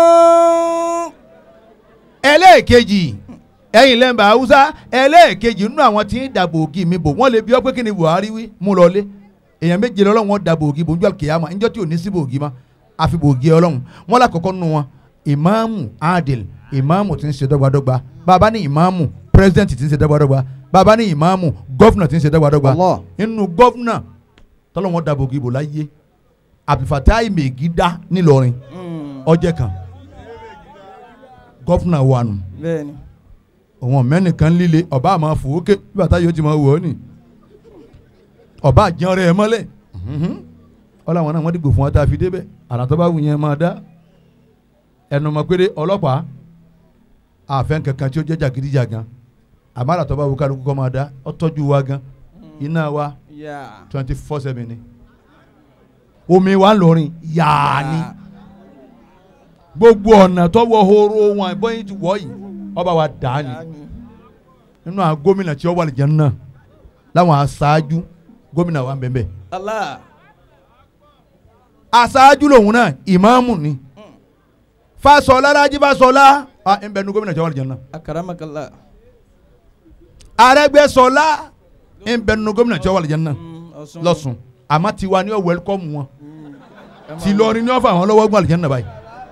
ẹlẹ́ẹ̀kejì ẹ̀yin lẹ́mbà haúsá ẹlẹ́ẹ̀kejì nínú àwọn tí ń dàbò ògì mi bò wọ́n lè bí ọ pé kí ni Buhari wí mú lọlé èèyàn méje lọ́lọ́run wọn dàbò ògì bò ń jọ kìyàmà ńjọ́ tí ò ní síbò ògì ma àfi bò ògì ọlọ́run wọn lákọ̀ọ́kọ́ nínú wọn ìmáàmù adil ìmáàmù tí ń ṣe dọ́gbadọ́gba bàbá ní ìmáàmù pírẹsidẹ́ǹtì tí ń ṣe dọ́gbadọ́gba bàbá ní ìmáàmù gọ́fúnà tí ń ṣe dọ́gbadọ́gba Allah nínú gọ́fúnà tọ́lọ́wọ́n dàbò ògì bò láyé Abdulfatai Megida nílọrin ọjẹ́ kan gọ́fúnà wà nù bẹ́ẹ̀ni òun mẹ́nìkan líle ọba àmọ́ fòókè bí bàtà yóò ti máa wọ̀ ọ́ nì ọba àjẹun rẹ̀ mọ́lẹ̀ ọlọ́wọ́n náà wọ́n dìgbò fún wa tá a fi débẹ̀ àràtọ́ bá wù yẹn máa dá ẹnu mọ̀ péré ọlọ́pàá àfẹn kankan tí ó jẹ́ jàgídíjàgan àmọ́ àràtọ́ bá wù kálukú kọ́ máa dá ọ tọ́jú wa gan iná wa twenty four seven ni omi wa ń lọrin yáa ni gbogbo ọ̀nà tọ́wọ́ horo wọn bọ́yìn ti wọ̀ yìí ọba wa dà á ni nínú àwọn gómìnà tí ó wà lìjẹ́ náà láwọn aṣáájú gómìnà wa ń bẹ̀ bẹ̀. Allah aṣáájú lòun náà ìmáàmù ni Fáṣọlá Rájí Fáṣọlá à ń bẹ nu gómìnà tí ó wà lìjẹ́ náà akaramakallah Arẹ́gbẹ́ṣọlá ń bẹ nu gómìnà tí ó wà lìjẹ́ náà Ọ̀ṣun lọ́sùn àmọ́ tiwa ni ó wẹ́lkọ́mù wọn tìlọrin ni ó fà wọn lọ́wọ́ gbọ́n lìjẹ́ náà báyìí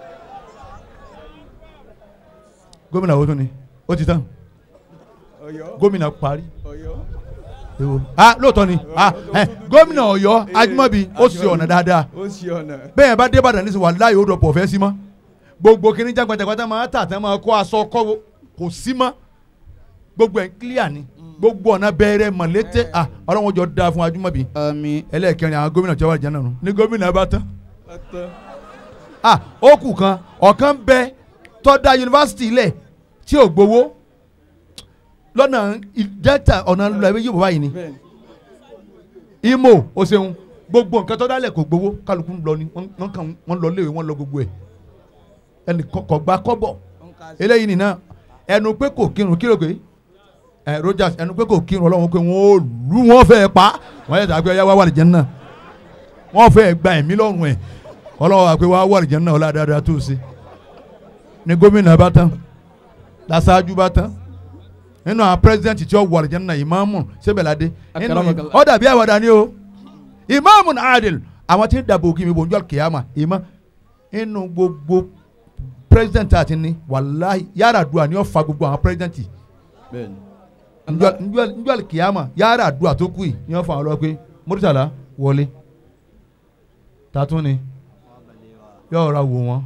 gómìnà wo tún ni ó ti tán Ọ̀yọ́ gómìnà parí Ọ̀yọ́ ewo ah lóòótọ́ ni ah ẹ gómìnà Ọ̀yọ́ Ajímọ̀bí ó ṣe ọ̀nà dáadáa ó ṣe ọ̀nà bẹ́ẹ̀ bá dé Ìbàdàn nísìnyí wàláhì ó dọ̀pọ̀ fẹ́ sí mọ́ gbogbo kìíní jágbàjàgbàjà máa tà tẹ́ máa kó aṣọ kọ́ kò sí mọ́ gbogbo ẹ̀ ń clear ni gbogbo ọ̀nà bẹ̀rẹ̀ mọ̀lété ah ọlọ́run jọ da fún Ajímọ̀bí آمين ẹlẹ́ẹ̀kẹrin àwọn gómìnà tí wọ́n wà jẹ́ náà nù ní gómìnà bá tán ọ̀tọ̀ ah ó kù kan ọ̀kan bẹ tọ́da yunifásitì ilẹ̀ tí ò gbowó lọ́nà delta ọ̀nà lọ ẹ̀wé yóò bá yìí ni bẹ́ẹ̀ni imo o ṣeun gbogbo nǹkan tó dálẹ̀ kò gbowó kálukú ń lọ ni wọ́n wọ́n kàn wọ́n lọ léwe wọ́n lọ gbogbo ẹ̀ ẹnì kọ- kò gba kọ́bọ̀ eléyìí nìna ẹnu pé kò kírun kí ló pé ẹ Rogers ẹnu pé kò kírun ọlọ́run pé wọ́n ó lù wọ́n fẹ́ pa wọ́n yẹ tàbí ọyá wá wà lìjẹ́ náà wọ́n fẹ́ gba ẹ̀mí lọ́rùn ẹ̀ ọlọ́run wà pé wá wà lìjẹ́ náà ọlá dáadáa tó ṣe ní gómìnà bá tán lásáájú bá tán nínú àwọn pírẹsidẹ́ǹtì tí ó wà lìjẹ́ náà ìmáàmù sẹ́bẹ̀ládé nínú Akaramakallah. ó dàbí àwàdà ni o ìmáàmù adil àwọn tí ń dàbò ògì mi bò ń jọ kìyàmà ìmọ̀ inú gbogbo pírẹsidẹ́ǹtì àti ní wàláhì yàrá àdúrà ni ó fa gbogbo àwọn pírẹsidẹ́ǹtì bẹ́ẹ̀ni njọ́ kìyàmà yàrá àdúrà tó kù yìí ni wọ́n fa àwọn lọ pé Murtala wọlé tatún ni yóò ra wò wọ́n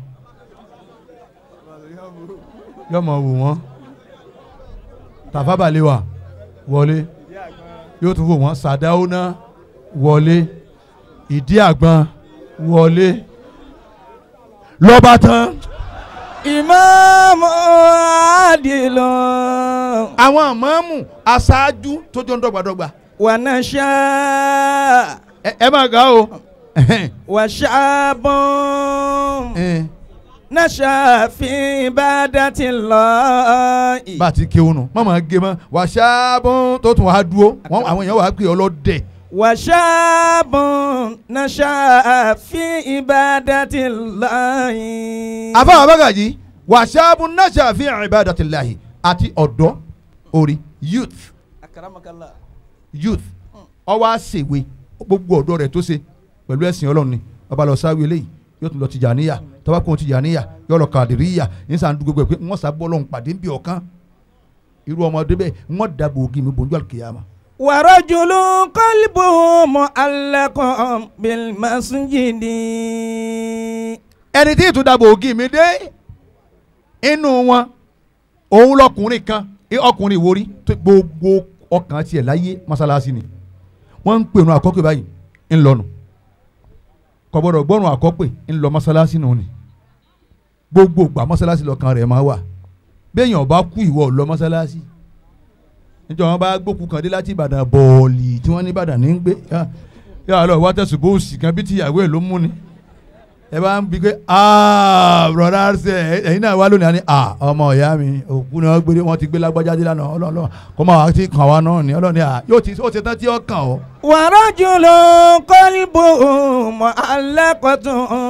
yóò mọ̀ wò wọ́n Tafa Balewa wọlé yóò tún wò wọ́n Sàdáúná wọlé ìdí àgbọn wọlé lọ́ba tán ìmáàmù àdìlọ àwọn àmọ́mù aṣáájú tó jọ ń dọ́gbadọ́gba wà náà ṣá ẹ ẹ máa ga o wà ṣáàbùn náà ṣàfihàn bá dá ti lọ. bá a ti kéwọn nù má máa gé mọ́ wà ṣáàbùn tó tún wàá dúró wọn àwọn èèyàn wàá pè ọ lọ́dẹ̀ wà ṣáàbùn náà ṣàfihàn bá dá ti lọ. àbá àbágàjì wà ṣáàbùn náà ṣàfihàn ibadatillahi àti ọ̀dọ́ orí youth akaramakallah. youth ọwọ́ àṣèwé gbogbo ọ̀dọ́ rẹ̀ tó ṣe pẹ̀lú ẹ̀sìn ọlọ́run ni ọba lọ sáwé eléyìí yóò tún lọ Tìjàníyà tọ́ba kún Tìjàníyà yóò lọ Kàdìríyà nísà ń dúgbò pé wọ́n sábọ́ ọlọ́run pàdé ń bí ọ̀kan irú ọmọdé bẹ́ẹ̀ wọ́n dàbò ògì mi bòńjọ́ àlùkìyàmà. ورجل قلبه معلق بالمسجد ẹni tí ìtún dàbò ògì mi dé inú wọn òun lọkùnrin kan ẹ ọkùnrin ìwórí tó gbogbo ọkàn tiẹ̀ láyé mọ́sálásí ni wọ́n ń pèrún àkọ́pẹ́ báyìí ń lọ́nu kò gbọ́dọ̀ gbọ́rùn àkọ́pẹ́ ń lọ mọ́sálásí nù ni gbogbo ìgbà mọ́sálásí lọ́kàn rẹ̀ máa wà béèyàn bá kú ìwọ ò lọ mọ́sálásí níjọ́ wọn bá gbókù kan dé láti Ìbàdàn bọ́ọ̀lì tí wọ́n ní Ìbàdàn ní ń gbé ah, yàrá lọ wá tẹ̀sùn bó sì kan bí tíyàwó ẹ̀ ló mú ni ẹ bá ń bi pé aa broda ṣe ẹ̀yin náà wá lónìí àní a ọmọ ìyá mi òkú ni wọ́n gbé wọ́n ti gbé lágbájá dé lánàá ọlọ́ọ̀lọ́ kó máa wá ti kàn wá náà ni ọlọ́ọ̀ni à yóò ti ó ti tán tí ó kàn ó. ورجل قلبه معلقة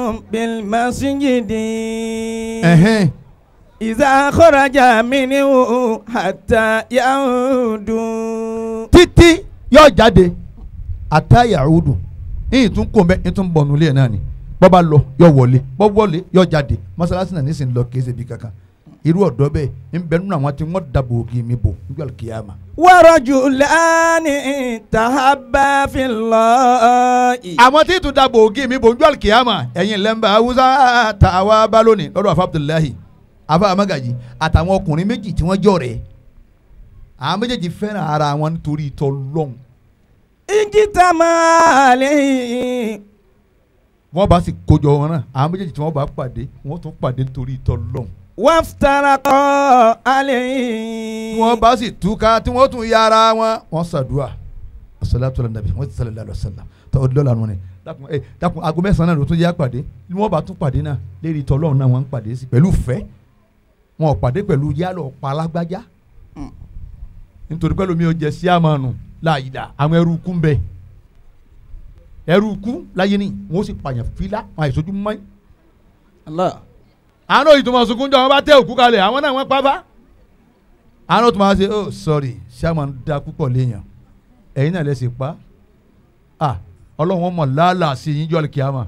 بالمسجد ẹ̀hẹ́n إذا خرج منه حتى يعود títí yóò jáde àtàyàrúdù yìí tún kò mẹ́ yìí tún bọ̀ nulẹ̀ náà ni bọ́ bá lọ yóò wọlé bọ́ wọlé yóò jáde mọ́sálásí náà nísìnyí lọ kéésì bí kankan irú ọ̀dọ́ bẹ́ẹ̀ ń bẹ nínú àwọn tí wọ́n dàbò ògì mi bò nígbà kíyàmá. ورجلان تحبا في الله àwọn tí tún dàbò ògì mi bò nígbà kíyàmá ẹ̀yin lẹ́mbà haúsá ta àwa bá lónìí lọ́dọ̀ àfa abdullahi afa amagaji àtàwọn ọkùnrin méjì tí wọ́n jọ rẹ̀ àwọn méjèèjì fẹ́ràn ara wọn nítorí ìtọ́ lọ́hùn اجتمع عليه wọ́n bá sì kójọ wọn náà àwọn méjèèjì tí wọ́n bá pàdé wọ́n tún pàdé nítorí ìtọ́ lọ́hùn وافترقا tí عليه wọ́n bá sì túká tí wọ́n tún yára wọn wọ́n ṣàdúrà asalaatu ala nabi wọ́n ti sàlẹ̀ lálọ́ sàlẹ̀ tó o dọ́là wọn ni dákun ẹ dákun aago mẹ́sàn-án náà ló tún yá pàdé ni wọ́n bá tún pàdé náà lérí ìtọ́ lọ́hùn náà wọ́n ń pàdé sí pẹ̀lú fẹ́ wọn ò pàdé pẹ̀lú yálọ̀ palágbájá nítorí pẹ̀lú mi ò jẹ́ sí àmọ́nù láàyè àwọn ẹrú kú ń bẹ ẹrú kú láyé ni wọ́n sì pààyàn fílà wọn àìsójú mọ́ Allah. àwọn òyìn tó máa sunkún jọ wọn bá tẹ òkú kalẹ̀ àwọn náà wọ́n pa bá. àwọn tó máa ṣe oh sorry ṣáàmà ń da púpọ̀ léèyàn ẹ̀yin náà lè ṣe pa ah ọlọ́run mọ̀ lálàá sí yín jọ́ kíámà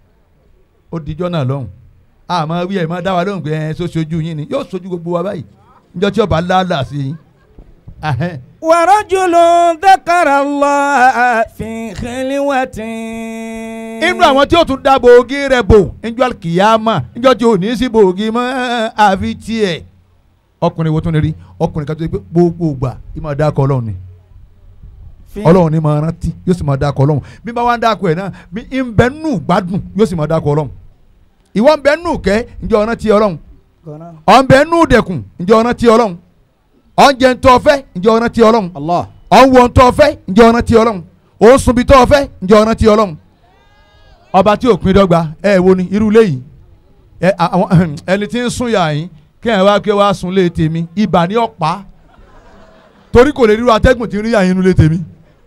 ó dijọ́ náà lọ́hùn àmọ́ wí ẹ̀ máa dá wa lóhùn pé ẹ̀ ṣó ṣojú yín ni yóò ṣojú gbogbo wa báyìí níjọ́ tí ọba lálàá sí yín. Ahẹ́n. ورجل ذكر الله في خلوة inú àwọn tí ó tún dá bòógì rẹ̀ bò níjọ́ kìyàmà níjọ́ tí ò ní sí bòógì mọ́ àfi tiẹ̀ ọkùnrin wo tún lè rí ọkùnrin kan tó yẹ pé gbogbo ìgbà yìí máa dákọ̀ ọlọ́run ni ọlọ́run ni máa rántí yóò sì máa dákọ̀ ọlọ́run bí bá wá ń dákọ̀ ẹ̀ náà bí ń bẹ nù gbádùn yóò sì máa dákọ̀ ọlọ́run ìwọ ń bẹ nù kẹ́ ǹjẹ́ ọ̀ràn ti ọlọ́run ọ̀ ń bẹ nù dẹ̀kùn ǹjẹ́ ọ̀ràn ti ọlọ́run ọ̀ ń jẹ ntọ́ fẹ́ ǹjẹ́ ọ̀ràn ti ọlọ́run Allah. ọ̀ ń wọ ntọ́ fẹ́ ǹjẹ́ ọ̀ràn ti ọlọ́run ò ń sunbi tọ́ fẹ́ ǹjẹ́ ọ̀ràn ti ọlọ́run ọba tí ò pin dọ́gba ẹ wo ni irú léyìí ẹ àwọn ẹni tí ń sún yà yín kí ẹ wá kí ẹ wá sun lé tèmi ibà ní ọ̀pá torí kò lè ríru atẹ́gùn tí ń rí yà yín inú lé tèmi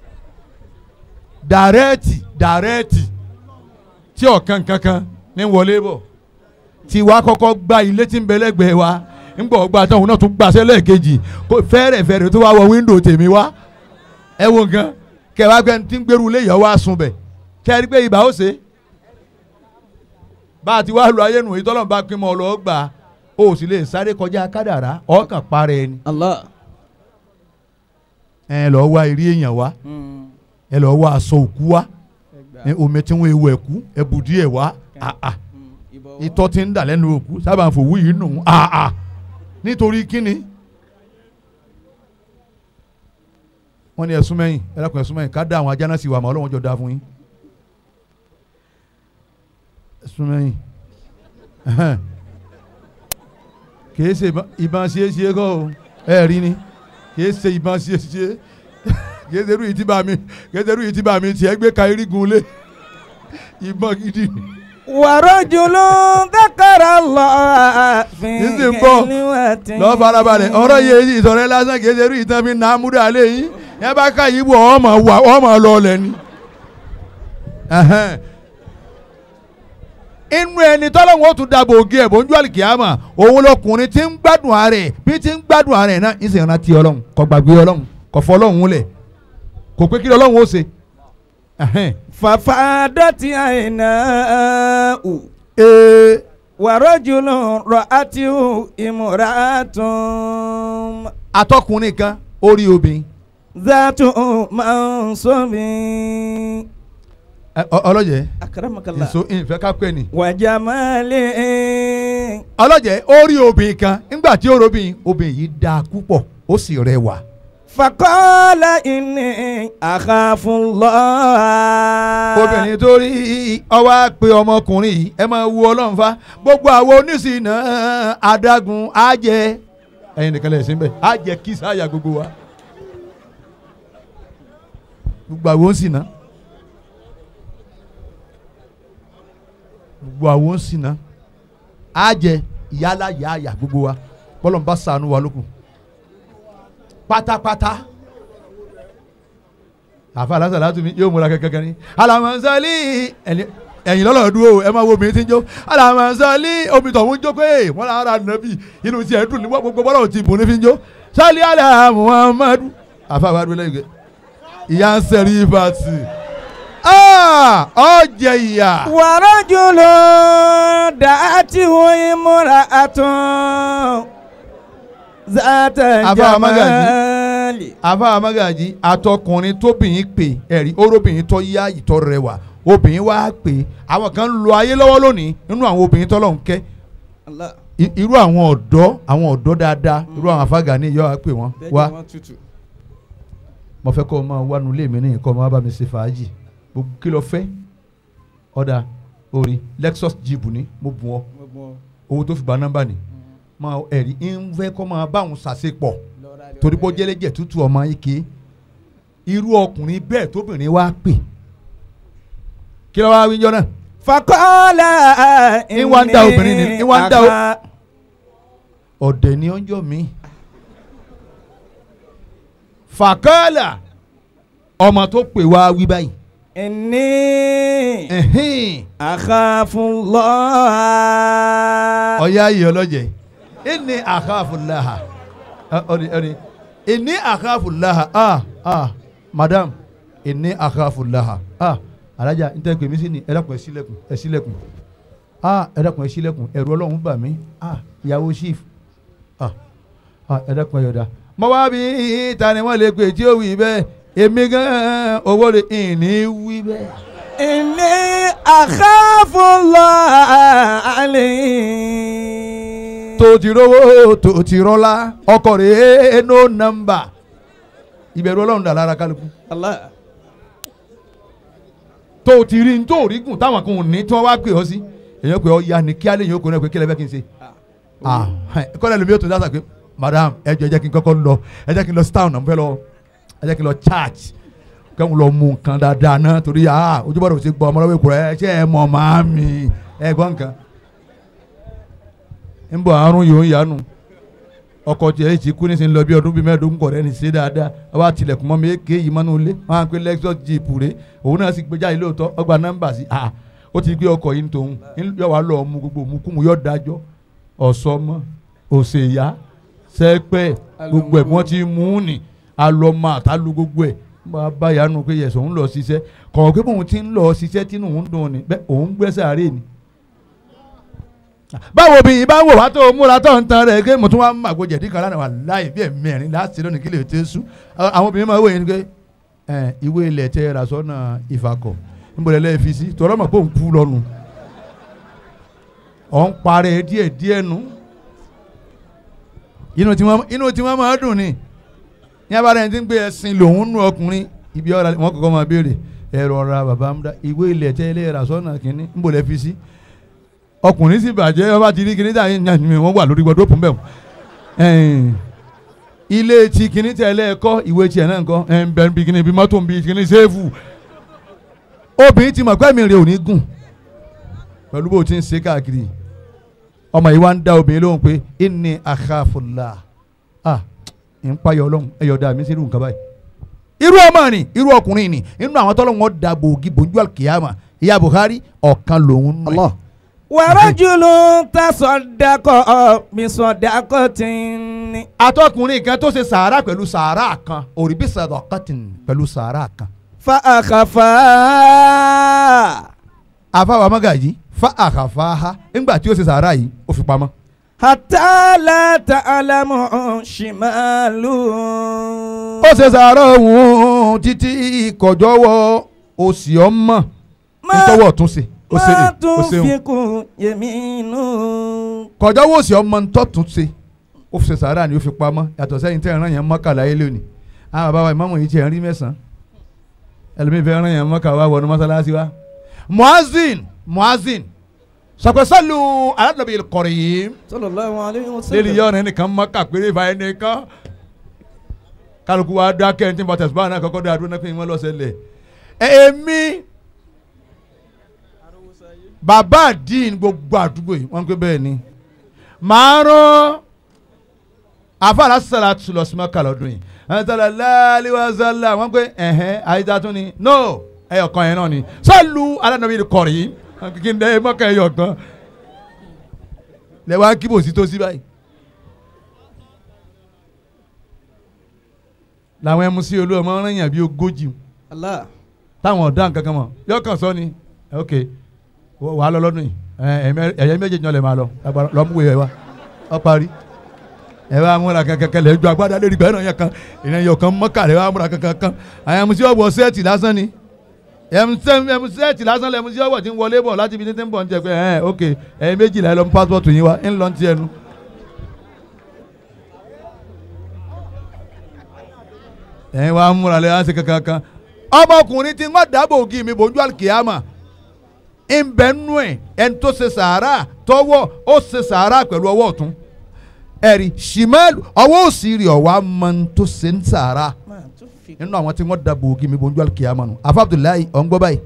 dàrẹ́ẹ̀tì dàrẹ́ẹ̀tì tí ọ̀kan kankan ní wọlé bọ̀ tí wàá kọ́kọ́ gba ilé tí ń bẹ lẹ́gbẹ̀ẹ́ wa ńgbọ̀ ọgbà tán òun náà tún gbàṣẹ́ lẹ́ẹ̀kejì kó fẹ́rẹ̀ fẹ́rẹ̀ tó wá wọ wíńdò tèmi wá ẹ wo nǹkan kẹwàá gbẹ tí ń gbèrú ilé yẹn wá sun bẹ̀ kẹ́rì pé ibà ó ṣe bá a ti wá lu ayé nù ìtọ́lọ́mù bá pín mọ́ ọ lọ́ọ́ gbà ó sì lè sáré kọjá kádàrá ọkàn parẹ́ ẹni Allah. ẹ lọ́ọ́ wá eré èèyàn wá ẹ lọ́ọ́ wá aṣọ òkú wá ẹ omi tí wọ́n ewu ẹ̀kú ẹ bù díẹ̀ wá àà ìtọ́ ti ń dà lẹ́nu òkú sábà ń fòwú yìí nù àà nítorí kíni. wọ́n ní ẹ̀sùn mẹ́yìn ẹ̀rọ̀kùn ẹ̀sùn mẹ́yìn ká dá àwọn ajá náà sí wa mọ́ ọlọ́wọ́n jọ da fún yín. ẹ̀sùn mẹ́yìn kìí ṣe ìbọn- ìbọn ṣe é ṣe é kọ́ o ẹ̀ rí ni kìí ṣe ìbọn ṣe é ṣe é kìí ṣe irú yìí tí bá mi kìí ṣe irú yìí tí bá mi tiẹ̀ gbé ka irígun lé ìbọn gidi ni. ورجل ذكر الله في Ní sì ń bọ̀. خلوة lọ farabalẹ̀ ọ̀rọ̀ yìí èyí ìsọ̀rọ̀ ẹ lásán kìí ṣe irú ìtàn fi nà á múdà lé yín ẹ bá ká yìí bọ̀ ọmọ wà ọmọ lọ lẹ̀ ni. Ẹhẹ́n. inú ẹni tọ́lọ́wọ́n ó tún dàbò ògì ẹ̀ bójú àlìkìyàmà òun lọkùnrin tí ń gbádùn ààrẹ bí tí ń gbádùn ààrẹ náà ń sì rántí ọlọ́run kò gbàgbé ọlọ́run kò fọ ọlọ́run lẹ̀ kò pé kí ọlọ́run ó ṣe. Ẹhẹ́n. ففادت عيناه Ee, ورجل رأته امرأة atọ́kùnrin kan ó rí obìnrin ذات منصب Ẹ, ọ- ọlọ́jẹ̀ أكرمك الله èso ìfẹ́ ká pẹ́ ni. وجمال ọlọ́jẹ̀ ó rí obìnrin kan nígbà tí ó rí obìnrin obìnrin yìí dáa púpọ̀ ó sì rẹwà. فقال إني أخاف الله obìnrin tó rí ọwọ́ á pe ọmọkùnrin yìí ẹ máa wu ọlọ́run fa gbogbo àwọn oníṣìnà adágún á jẹ ẹyin nìkan lè ṣe ń bẹ á jẹ kí sáyà gbogbo wa gbogbo àwọn oníṣìnà gbogbo àwọn ń sìn náà á jẹ ìyálà yáàyà gbogbo wa bọ́lọ̀ ń bá sànú wa lókun pátápátá àfa alásà látú mi yóò múra kankan ní alamasali ẹni- ẹ̀yìn lọ́lọ́ dúró ẹ máa wo obìnrin tí ń jó alamasali omi tó ń jó pé wọ́n lọ ara nàbì inú tiẹ̀ dùn ní gbogbo bọ́lọ̀ ti bùn ní fi ń jó sali ala muhammadu àfa àwọn adúlẹ̀ yìí ìyá ń sẹ́rí ìfàtì ọ̀jẹ̀ ìyá ورجل دعته امرأة ذات Àbá Magaji. جمال àfa amagaji àtọkùnrin tóbìnrin pè ẹ̀rí orobìnrin tó yá ìtọ́ rẹwà obìnrin wá pè àwọn kan ń lo ayé lọ́wọ́ lónìí nínú àwọn obìnrin tọ́lọ́ ń kẹ́ Allah I- irú àwọn ọ̀dọ́ àwọn ọ̀dọ́ dáadáa irú àwọn afága ní ìyá wa pè wọ́n wá mo fẹ́ kọ́ ọ máa wá nulẹ̀ mi ní kọ́ ọ máa bá mi ṣe fàájì gbogbo kí ló fẹ́ ọ̀dà orin Lexus jeep ni mo bù ọ́ owó tó fi gba nọ́mbà ni máa ẹ̀rí ń fẹ́ kọ́ máa bá òun ṣàṣepọ̀ torí bó jẹ́lẹ́jẹ̀ tútù ọmọ ike irú ọkùnrin bẹ́ẹ̀ tóbìnrin wá pè kí ló wá wíjọ náà فقال Ń wá ń dá obìnrin ni- ń wá ń dá o- أخا- ọ̀dẹ̀ ni ọjọ́ mi. fàkọ́là ọmọ tó pè wá wí báyìí. إني ẹ̀hìn, أخاف الله ọ̀yá yìí ọlọ́jẹ̀ ẹni àkàfùláhà ọ̀ni ọ̀ni ẹni àkàfùláhà ah ah madam ẹni àkàfùláhà ah alájà n tẹ́ pè mí sí ni ẹ dákun ẹ ṣílẹ̀kùn ẹ ṣílẹ̀kùn ah ẹ dákun ẹ ṣílẹ̀kùn ẹ̀rù ọlọ́run bà mí ah ìyàwó chief ah ah ẹ dákun ẹ yọ̀dá. mo wá bí ta ni wọ́n lè pè tí ó wí bẹ́ẹ̀ èmi gan-an owó rẹ̀ ìní wí bẹ́ẹ̀. إني أخاف الله عليه tó ti rówó tó ti rọ́lá ọkọ̀ rẹ̀ no number ìbẹ̀rù ọlọ́run dà lára kálukú الله tó ti rí tó rí gùn táwọn kan ò ní tí wọ́n wá pè ọ́ sí èèyàn pè ọ́ ya ni kí alẹ́ yìí ó kó náà pé kí lẹ́ fẹ́ kí n ṣe ah kọ́lẹ́ lómi ó tó dáṣà pé madam ẹ jọ ẹ jẹ́ kí n kọ́kọ́ lọ ẹ jẹ́ kí n lọ town náà mo fẹ́ lọ ẹ jẹ́ kí n lọ church kẹ́hìn lọ mú nǹkan dáadáa náà torí ah ojúbọ̀dọ̀ ò ti gbọ́ ọmọ lọ́wọ́ ìkúrẹ́ ẹ ṣe ẹ mọ̀ máa mi ẹ gbọ́ nǹkan ń bọ̀ àrùn yòó ń yanu ọkọ̀ tiẹ̀ ti kú nísìnyí lọ bí ọdún bíi mẹ́ẹ̀ẹ́dógún kọ̀ rẹ́ ní ṣe dáadáa wọ́n á tilẹ̀kùn mọ́ mi èké yìí mọ́nú ilé wọ́n á pe Lexus jeep rè òun náà sì gbé jáde lóòótọ́ ọgbà nọ́mbà sí ah ó ti gbé ọkọ̀ yìí tòun yọ wá lọ mú gbogbo mú kú mu yọ dájọ́ ọ̀sọ́mọ òṣèyá sẹ́pẹ́ gbogbo ẹ̀ wọ́n ti mú un ní alọ́mọ àtàlù gbogbo ẹ̀ bá a bá yanu pé yẹsọ̀ ń lọ ṣiṣẹ́ kọ̀ọ̀ pé bóun ti ń lọ ṣiṣẹ́ tínú òun dùn ní bẹ́ẹ̀ òun gbẹ́sẹ̀ àárẹ̀ ni báwo bí ibà wò wá tó múra tó ń tan rẹ̀ pé mo tún wá ń màgò jẹ̀dí kan lánàá wà láì bí ẹ̀mẹ́rin láti lónìí kí lè tẹ́ sú àwọn obìnrin máa wò yín pé ẹ ìwé ilẹ̀ tẹ ra sọ́nà ìfakọ̀ níbo lẹ́ fi sí tọ́lọ́ mọ̀ pé òun kú lọ́nu ọ̀ ń parẹ́ díẹ̀ díẹ̀ nu inú tí wọ́n inú tí wọ́n máa dùn ni ní abára ẹni tí ń gbé ẹṣin lòun nù ọkùnrin ibi ọ̀rọ̀ wọn kọ́kọ́ máa béèrè ẹ̀rọ ọ̀ra bàbá ń dá ìwé ilẹ̀ tẹ́ ilé ra sọ́nà kínní níbo lẹ́ fi sí ọkùnrin sì bàjẹ́ ọba ti rí kinní tí àyìn yàn mí wọ́n wà lórí gbọdọ̀ pọ̀ mbẹ́ ilé tí kinní tí ẹlẹ́ ẹ̀kọ́ ìwé tí ẹ̀ náà kọ́ ẹ̀ ń bẹ bí kinní bí mọ́tò ń bí kinní sẹ́ẹ̀fù obìnrin ti mọ̀ pé mi rè ò ní gùn pẹ̀lú bó ti ń ṣe káàkiri ọmọ yìí wá ń dá obìnrin lóhùn pé inni akhafullah ah ń payọ̀ ọlọ́run ẹ̀yọ̀ dá mi sí irú nǹkan báyìí irú ọmọ ni irú ọkùnrin ni inú àwọn tọ́lọ́wọ́n da gbòógì bòjú àkìyàmà ìyá Buhari ọ̀kan lòun nù ẹ̀. wàrájúlù tasọdakọ bisọdakọtì atọkùnrin kan tó ṣe sàárà pẹ̀lú sàárà kan òrìbí sàdọ̀kọ́tìn pẹ̀lú sàárà kan. fa àkàfà àfàwà magaji fa àkàfà ha ńgbà tí ó ṣe sàárà yìí ó fi pamọ́. hàtàlà tàlámù ṣìmàlù. ó ṣe sàárà òun títí kọjọ́wọ́ òsì ọmọ ìtọ́wọ́ tún ṣe ó ṣe má ó tún ṣeun fi kún yẹmínú. kọjọ́wọ́ òsì ọmọ ntọ́ tún ṣe ó fi ṣe sàárà ni ó fi pamọ́ yàtọ̀ sẹ́yìn tẹ́ ẹ̀ràn yẹn mọ́kàlá yé lónìí àwọn bàbá wa ìmáàmù yìí ti ẹ̀rín mẹ́sàn-án ẹlòmíì fẹ́ ẹ̀ràn yẹn mọ́kà wá wọnú mọ́sálásí wa. muazin muazin sọpẹ́sọ́lù aládùúgbò ìkọ̀rọ̀ yìí sallallahu alayhi wa lẹ́nu yọ ọ̀rẹ́ nìkan mọ́kà péré ìfà ẹnìkan kálukú wa dákẹ́ ẹni tí bàtà ṣùgbọ́n náà kọ́kọ́ dá adúlọ́ náà pé wọ́n lọ́sẹ̀ lẹ̀ èmi bàbá àdín gbogbo àdúgbò yìí wọ́n ń pè bẹ́ẹ̀ ni màá rán àfàlà sàlà tùlọ̀ sí mọ́kà lọ́dún yìí àwọn sàlà láàlì wà sàlà wọ́n pè ẹ̀hẹ́n àyíká tún ni no ẹ̀yọ̀ kan yẹn náà ni sọ́ọ̀lù alánàbí kọ̀rì yìí kí n dẹ́ mọ́kà ẹ̀yọ̀ kan lẹ́wọ̀n kíbò sí tó sí báyìí. làwọn ẹmu sí olú ọmọ ọ̀ràn yàn bí ogójì Allah. táwọn ọ̀dà nǹkan kan mọ̀ yóò kàn sọ ni ok wà á lọ lọ́dún yìí ẹ̀yẹ méjèèjì náà lè máa lọ lọ́múwé ẹ̀ wá ọ parí ẹ bá múra kankan lẹ ju agbádá lórí gbẹ́ràn yẹn kan ìrìn yóò kan mọ́kà rẹ bá múra kankan kan àwọn ẹmu sí ọ̀wọ́ sẹ́ẹ̀tì lásán ni ẹmu sẹ́ẹ̀tì lásán lẹ́mu sí ọ̀wọ́ tí ń wọlé bọ̀ láti ibi títí ń bọ̀ ń jẹ pé ẹ̀ ok ẹ̀yẹ méjìlá ẹ lọ mú pásítọ̀tù yín wá ń lọ ti ẹnu. ẹ̀yin wa múra lẹ́yìn àti kankan kan ọmọkùnrin tí wọ́n dábò ògì mi bòjú àlùkìyàmà ń bẹ nú ẹ̀ ẹni tó ṣe sàárà tọwọ́ ó ṣe sàárà pẹ̀lú ọwọ́ ọ̀tún ẹ̀rí ṣìmẹ́lù ọwọ́ òsì rí ọ̀wá mọ ní tó ṣe ń sàárà nínú àwọn tí wọ́n dábò ògì mi bòjú àlùkìyàmà nù afa abdullahi ọ̀ngbọ́ báyìí.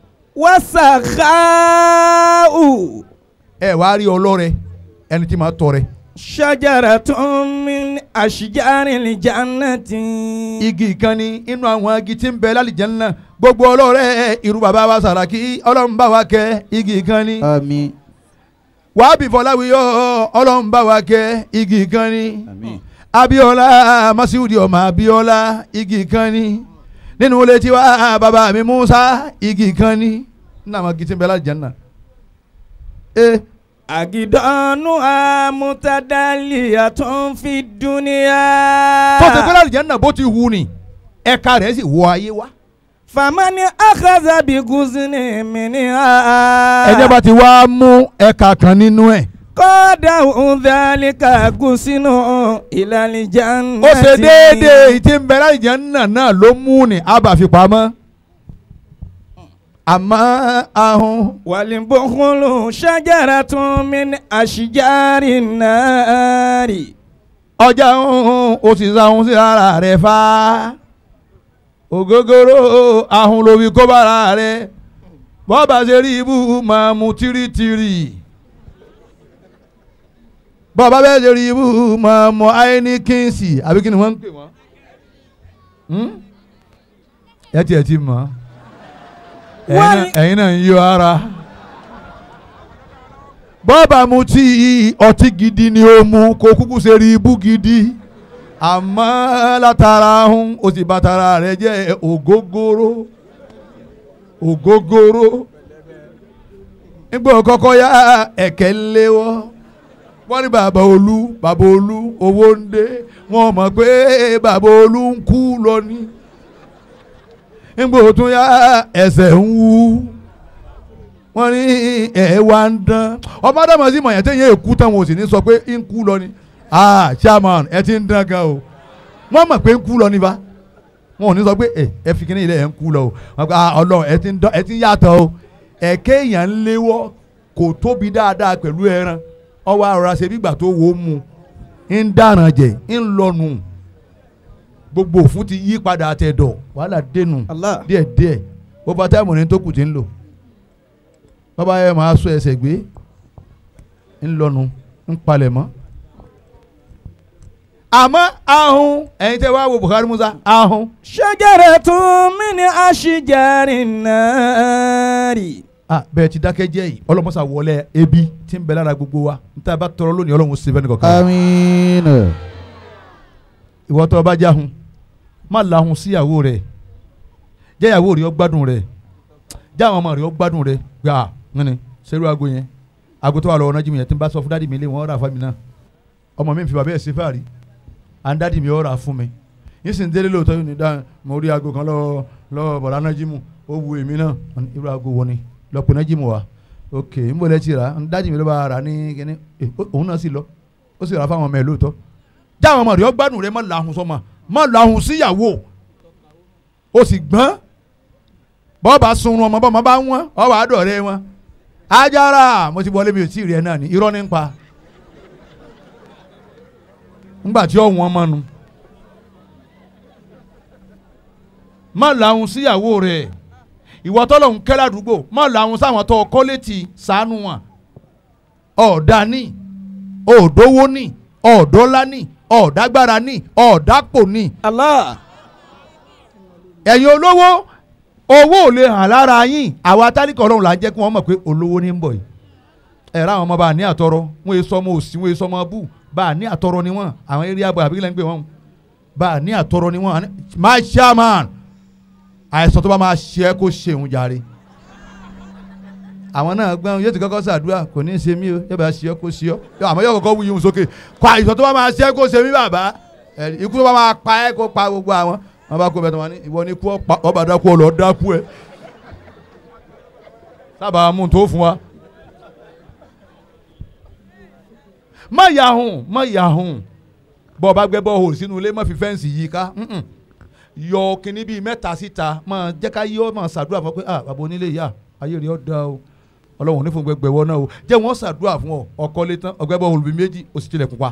wasakhaa'u ẹ wàá rí ọlọ́rẹ ẹni tí máa tọrẹ shajaratun min ashjaril jannati. igi kan ni inú àwọn igi tí ń bẹ lálìjẹ́nà gbogbo ọlọ́rẹ́ irú bàbá wa sàràkí ọlọ́run bá wa kẹ́ igi kan ni àmín wàá bí fọláwíyọ ọlọ́run bá wa kẹ́ igi kan ni àmín abiola masiudi ọmọ abiola igi kan ni nínú ilé tiwa bàbá mi musa igi kan ni nínú àwọn igi tí ń bẹ lálìjẹ́nà. Eh, agidanu amutadaliyatun fi dunya. tó ti pẹ́ lálìjẹ́nà bó ti hu ni ẹ̀ka rẹ̀ sì wọ ayé wa. famani akaza bi guzini miniha. ẹ̀jẹ̀ bá ti wá mú ẹ̀ka kan nínú ẹ̀. kọ́dà udhalika gusinu ilali jannati. ó ṣe déédéé ìtí ń bẹ lálìjẹ́nà náà ló mú ni abàfipamọ́. àmọ́ ahun walibukhulu shajaratun min ashjari nari. ọjà ń ó sì sahun sí ara rẹ̀ fa ògógóró ahun ló fi kó bára rẹ̀ bọ́ọ̀bà ṣe rí ibú máa mu tìrìtìrì bọ́ọ̀bà bẹ́ẹ̀ ṣe rí ibú máa mu áíníkìnsì àbí kí ni wọ́n ń pè wọ́n Hmm? ẹ tiẹ̀ ti mọ̀ ẹ̀yin náà- ẹ̀yin náà ń yọ ara bọ́ọ̀bà mu tí ọtí gidi ni ó mu kó kúkú ṣe rí ibú gidi àmọ́ látara ahun ó sì bàtara rẹ̀ jẹ́ ògógóró ògógóró nígbà kọ́kọ́ yá ẹ̀kẹ́ léwọ́ wọ́n ní bàbá olú bàbá olú owó ń dé wọ́n mọ̀ pé bàbá olú ń kú lọ ní nígbà tún yá ẹsẹ̀ ń wú wọ́n ní ẹ̀ wá ń dán ọmọ adama sí mọ̀yàn tẹ́yìn èkú tán wọn ò sì ní sọ pé ń kú lọ ni ah chairman ẹ ti ń dán gan o wọ́n mọ̀ pé ń kú lọ ni bá wọn ò ní sọ pé ẹ ẹ fi kíní ilé ẹ ń kú lọ o wọ́n gba ah ọlọ́run ẹ ti ń dán ẹ ti ń yàtọ̀ o ẹ̀kẹ́ èèyàn ń léwọ́ kò tóbi dáadáa pẹ̀lú ẹran ọwọ́ àrọ̀ra ṣe bígbà tó wò ó mu ń dáràn jẹ ń lọnu gbogbo òfun ti yí padà àtẹ̀dọ̀ wàhálà dénú Allah. díẹ̀díẹ̀ bó bá táìmù ní tó kù ti ń lò bàbá yẹn máa sọ ẹsẹ̀ gbé ń lọnu ń palẹ̀ mọ́. àmọ́ ahun ẹ̀yin tẹ́ wá wo Buhari Musa ahun shajaratun min ashjari nari. ah bẹ́ẹ̀ ti dákẹ́ jẹ́ yìí ọlọ́mọsà wọlé ebi tí ń bẹ lára gbogbo wa n ta bá tọrọ lónìí ọlọ́run ṣe fẹ́ nìkan kan àmín ìwọ tó o bá jáhun má lahun síyàwó rẹ jẹ́ ìyàwó rẹ ó gbádùn rẹ jẹ́ àwọn ọmọ rẹ ó gbádùn rẹ gbà nínú sẹ́rù aago yẹn aago tó wà lọ́wọ́ náà jí mi yẹn tí n bá sọ fún dádì mi lé wọn ó rà fún mi náà ọmọ mi ń fi bàbá ẹ̀ sí fàárí à ń dádì mi ó rà fún mi yín sì ń délé lóòótọ́ yóò ní dá mo rí aago kan lọ́wọ́ lọ́wọ́ bọ̀dá náà jí mu ó wu èmi náà Wọ́n ní, irú aago wo ni lọ́pọ̀ náà jí mu wa ok n bò lẹ́ ti rà dádì mi ló bá rà ní kíní Eh, ó- òun náà sì lọ ó sì rà fáwọn ọmọ ẹ̀ lóòótọ́ jáwọn ọmọ rẹ ọ gbádùn rẹ má lahùn sọmọ má lahùn síyàwó o sì gbọ́n bọ́ọ̀bà sunrun ọmọ bọ́ọ̀mọ bá wọ́n ọwọ́ àádọ́rẹ́ wọn ajára mo ti wọlé mi ò tí ì rí ẹ náà ní irọ́ ní ń pa ńgbà tí ọ̀wọ́n mọ́nu má lahùn síyàwó rẹ ìwọ tọ́lọ̀ ń kẹ́ ládùúgbò má lọ àwọn sáwọn tó kọ́ létí sànú wọn ọ̀ọ́dà ní ọ̀ọ́dọ́wọ́ ní ọ̀ọ́dọ́lá ní ọ̀ọ́dágbára ní ọ̀ọ́dápò ní Allah. ẹ̀yin olówó owó ò lè hàn lára yín àwa tálíkà ọlọ́run là ń jẹ́ kí wọ́n mọ̀ pé olówó ní ń bọ̀ yìí ẹ̀rọ àwọn ọmọ bá a ní àtọrọ wọn èso ọmọ òsì wọn èso ọmọ bú bá a ní àtọrọ ni wọn àwọn eré àbọ̀ àbí kílẹ̀ ń pè wọ́n bá a ní àtọrọ ni wọn àní- my chairman àìsàn tó bá máa ṣe é kó ṣe òun jàre àwọn náà gbọ́n yóò ti kọ́kọ́ ṣàdúrà kò ní í ṣe mí o yóò bá ṣe ọ́ kó ṣe ọ́ àmọ́ yóò kọ́kọ́ wuyì òun sókè kó àìsàn tó bá máa ṣe é kó ṣe mí bàbá ẹ̀rí, ikú tó bá máa pa ẹ́ kó pa gbogbo àwọn wọn bá kó bẹ́ẹ̀ tó wọn ní ìwọ ní kú ọ̀pá- ọba dákú ọ lọ dákú ẹ sábà mú un tó fún wa. má yahun má yahun bọ́ ọ bá gbẹ́ bọ́ọ̀hù sínú ilé má fi fẹ́ǹsì yí ká mm-mm. yọ kínní bíi mẹ́ta síta máa jẹ́ ká yọ máa ṣàdúrà fún ọ pé ah bàbá onílé yá ayé rẹ̀ ọ́ da o ọlọ́run ní fún gbẹgbẹ wọ náà o jẹ́ wọ́n ṣàdúrà fún ọ ọkọ lé tán ọgbẹ́ bọ́ọ̀hù bíi méjì ó sì tilẹ̀ pupa.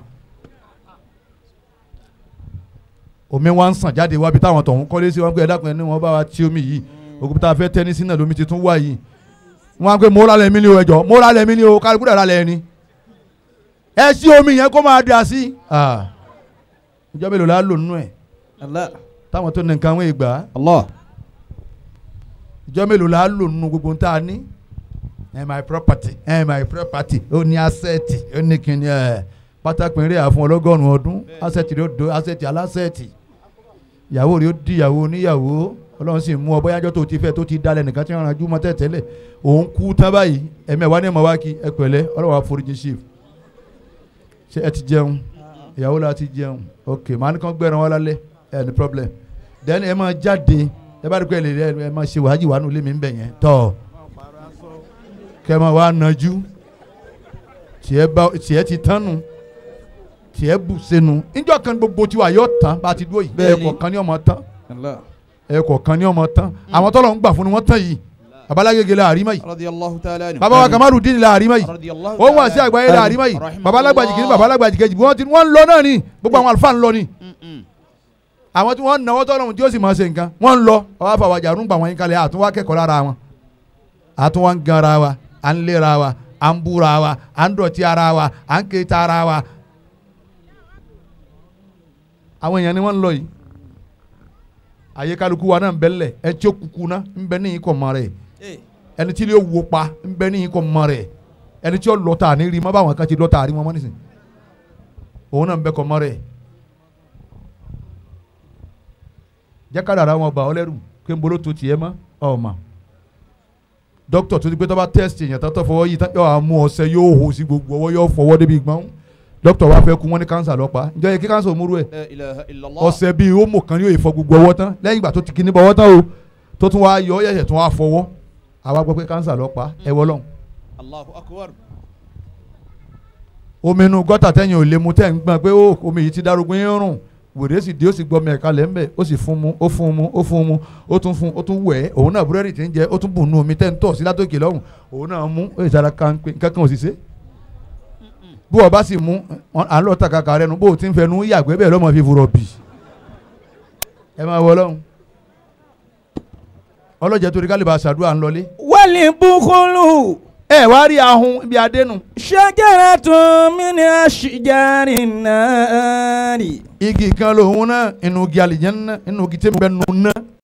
omi wa ń sàn jáde wá bí táwọn tọ̀hún kọ́lé sí wọn pé ẹ dákun ẹni wọn bá wa tí omi yìí òkú tá a fẹ́ tẹ́ni sínú lómi ti tún wá yìí wọn á pé mo rálẹ̀ mí ni o ẹjọ́ mo rálẹ̀ mí ni o kálukú dẹ̀ rálẹ̀ ẹni ẹ sí omi yẹn kó máa dà sí. Ah ìjọba èlò la lò nínú ẹ Allah. táwọn tó ní nǹkan wọn ìgbà Allah. ìjọba èlò la lò nínú gbogbo tá a ní ẹ my property ẹ my property ó ní asset ó ní kíni ẹ pátákó eré àfún ọlọ́gọ́rùn-ún ọdún asset rẹ ó do asset alásẹ̀tì ìyàwó rẹ ó di ìyàwó oníyàwó ọlọ́run sì mú ọ bóyájọ́ tó ti fẹ́ tó ti dalẹ̀ nìkan tí wọ́n ranjú mọ́ tẹ̀tẹ́lẹ̀ òun kú tán báyìí ẹ̀mí ẹ̀ wá ní ẹ̀mọ́ wá kí ẹ pẹ̀lẹ́ ọlọ́run àforíjì chief ṣé ẹ ti jẹun ìyàwó la ti jẹun ok màá ní kàn gbẹran wa lálẹ́ ẹ ní problem then ẹ máa jáde ẹ bá rí pé ẹ lè rí ẹ máa ṣe wàhájì wà nù lémi ń bẹ̀ yẹn tọ́ kẹ máa wá nájú tiẹ̀ bá tiẹ̀ ti tán nu tiẹ̀ bù sẹ́nu níjọ́ kan gbogbo tiwa yóò tán bá a ti dúró yìí Bẹ́ẹ̀ni. ẹ̀kọ́ kan ní ọmọ tán Allah. ẹ̀kọ́ kan ní ọmọ tán àwọn tọ́lọ̀ ń gbà fún ni wọ́n tán yìí babalágége la àrímá yìí radiyallahu ta'ala anhu. baba wa kamaru dín la àrímá yìí radiyallahu ó wà sí àgbáyé la àrímá yìí Rahimahullah. babalágbàjì kìíní babalágbàjì kejì wọ́n ti wọ́n ń lọ náà ni gbogbo àwọn àlùfáà ń lọ ni Mm-mm. àwọn tí wọ́n náwó tọ́lọ́run tí ó sì máa ṣe nǹkan wọ́n ń lọ ọwọ́ àfàwàjà rúgbà wọn yín kalẹ̀ àtúnwá kẹ́kọ̀ọ́ lára wọn àtúnwá ń gan ara wa à ń lera wa à ń búra wa à ń dọ̀tí ara wa à ń kéta ara wa. àwọn èèyàn ni wọ́n ń lọ yìí àyè kálukú wa náà ń bẹ lẹ̀ ẹ tí ó kúkú ná ń bẹ ní ikọ̀ mọ́ rẹ̀ Eh, ẹni tí yóò wo pa ń bẹ ní ikọ̀ mọ́ rẹ̀ ẹni tí yóò lọ tà ní rí mọ́ báwọn kan ti lọ tà rí wọn mọ́ nísìn òun náà ń bẹ kọ̀ mọ́ rẹ̀ jákàdá ara wọn bá ọ lẹ́rù pé ń bolo tó tiẹ̀ mọ́ ọ mà dókítà tó ti pé tó bá tẹ́sítì èèyàn tó tó fọwọ́ yìí tán yóò á mú ọṣẹ yóò hò sí gbogbo ọwọ́ yóò fọwọ́ débi gbọ́n dókítà wa fẹ́ kú wọn ní kánsà lọ́pàá ǹjọ́ yẹ kí kánsà ò múrú ẹ̀ la ilaha illallah. ọṣẹ bíi homo kan yóò fọ gbogbo ọwọ́ tán lẹ́yìn ìgbà tó ti kíní bọ ọwọ́ tán o tó tún wá yọ ọ yẹ̀yẹ̀ tún wá fọwọ́ àwa gbọ́ pé kánsà lọ́pàá ẹ wọ́ lọ́hùn Allahu akbar. omi inú gọ́tà tẹ́yìn ò lè mu tẹ́ ń gbọ́n pé ó omi yìí ti darugun yín rùn wèrè sì dé ó sì gbọ́ mẹ́ẹ̀ka lẹ́ ń bẹ̀ ó sì fún mu ó fún mu ó fún mu ó tún fún ó tún wẹ̀ ẹ́ òun náà búrẹ́dì tí ń jẹ ó tún bùn nù omi tẹ́ ń tọ̀ sí látòkè lọ́hùn òun náà mú ó sì sára kánpé kankan ò sì ṣe. bí wọ́n bá sì mú wọn- à ń lọ ta kàkà rẹ nu bó o ti ń fẹnu yàgbẹ́ bẹ́ẹ̀ lọ́mọ fi furọ̀ bì ẹ máa wọ lọ́hùn ọlọ́jẹ́ torí kálíbà ṣàdúrà ń lọlé wali bukulu ẹ wá rí ahun ibi adénu shajaratun min ashjari nari. igi kan lòun náà inú igi àlìjẹ́nà inú igi tí ń bẹ nù náà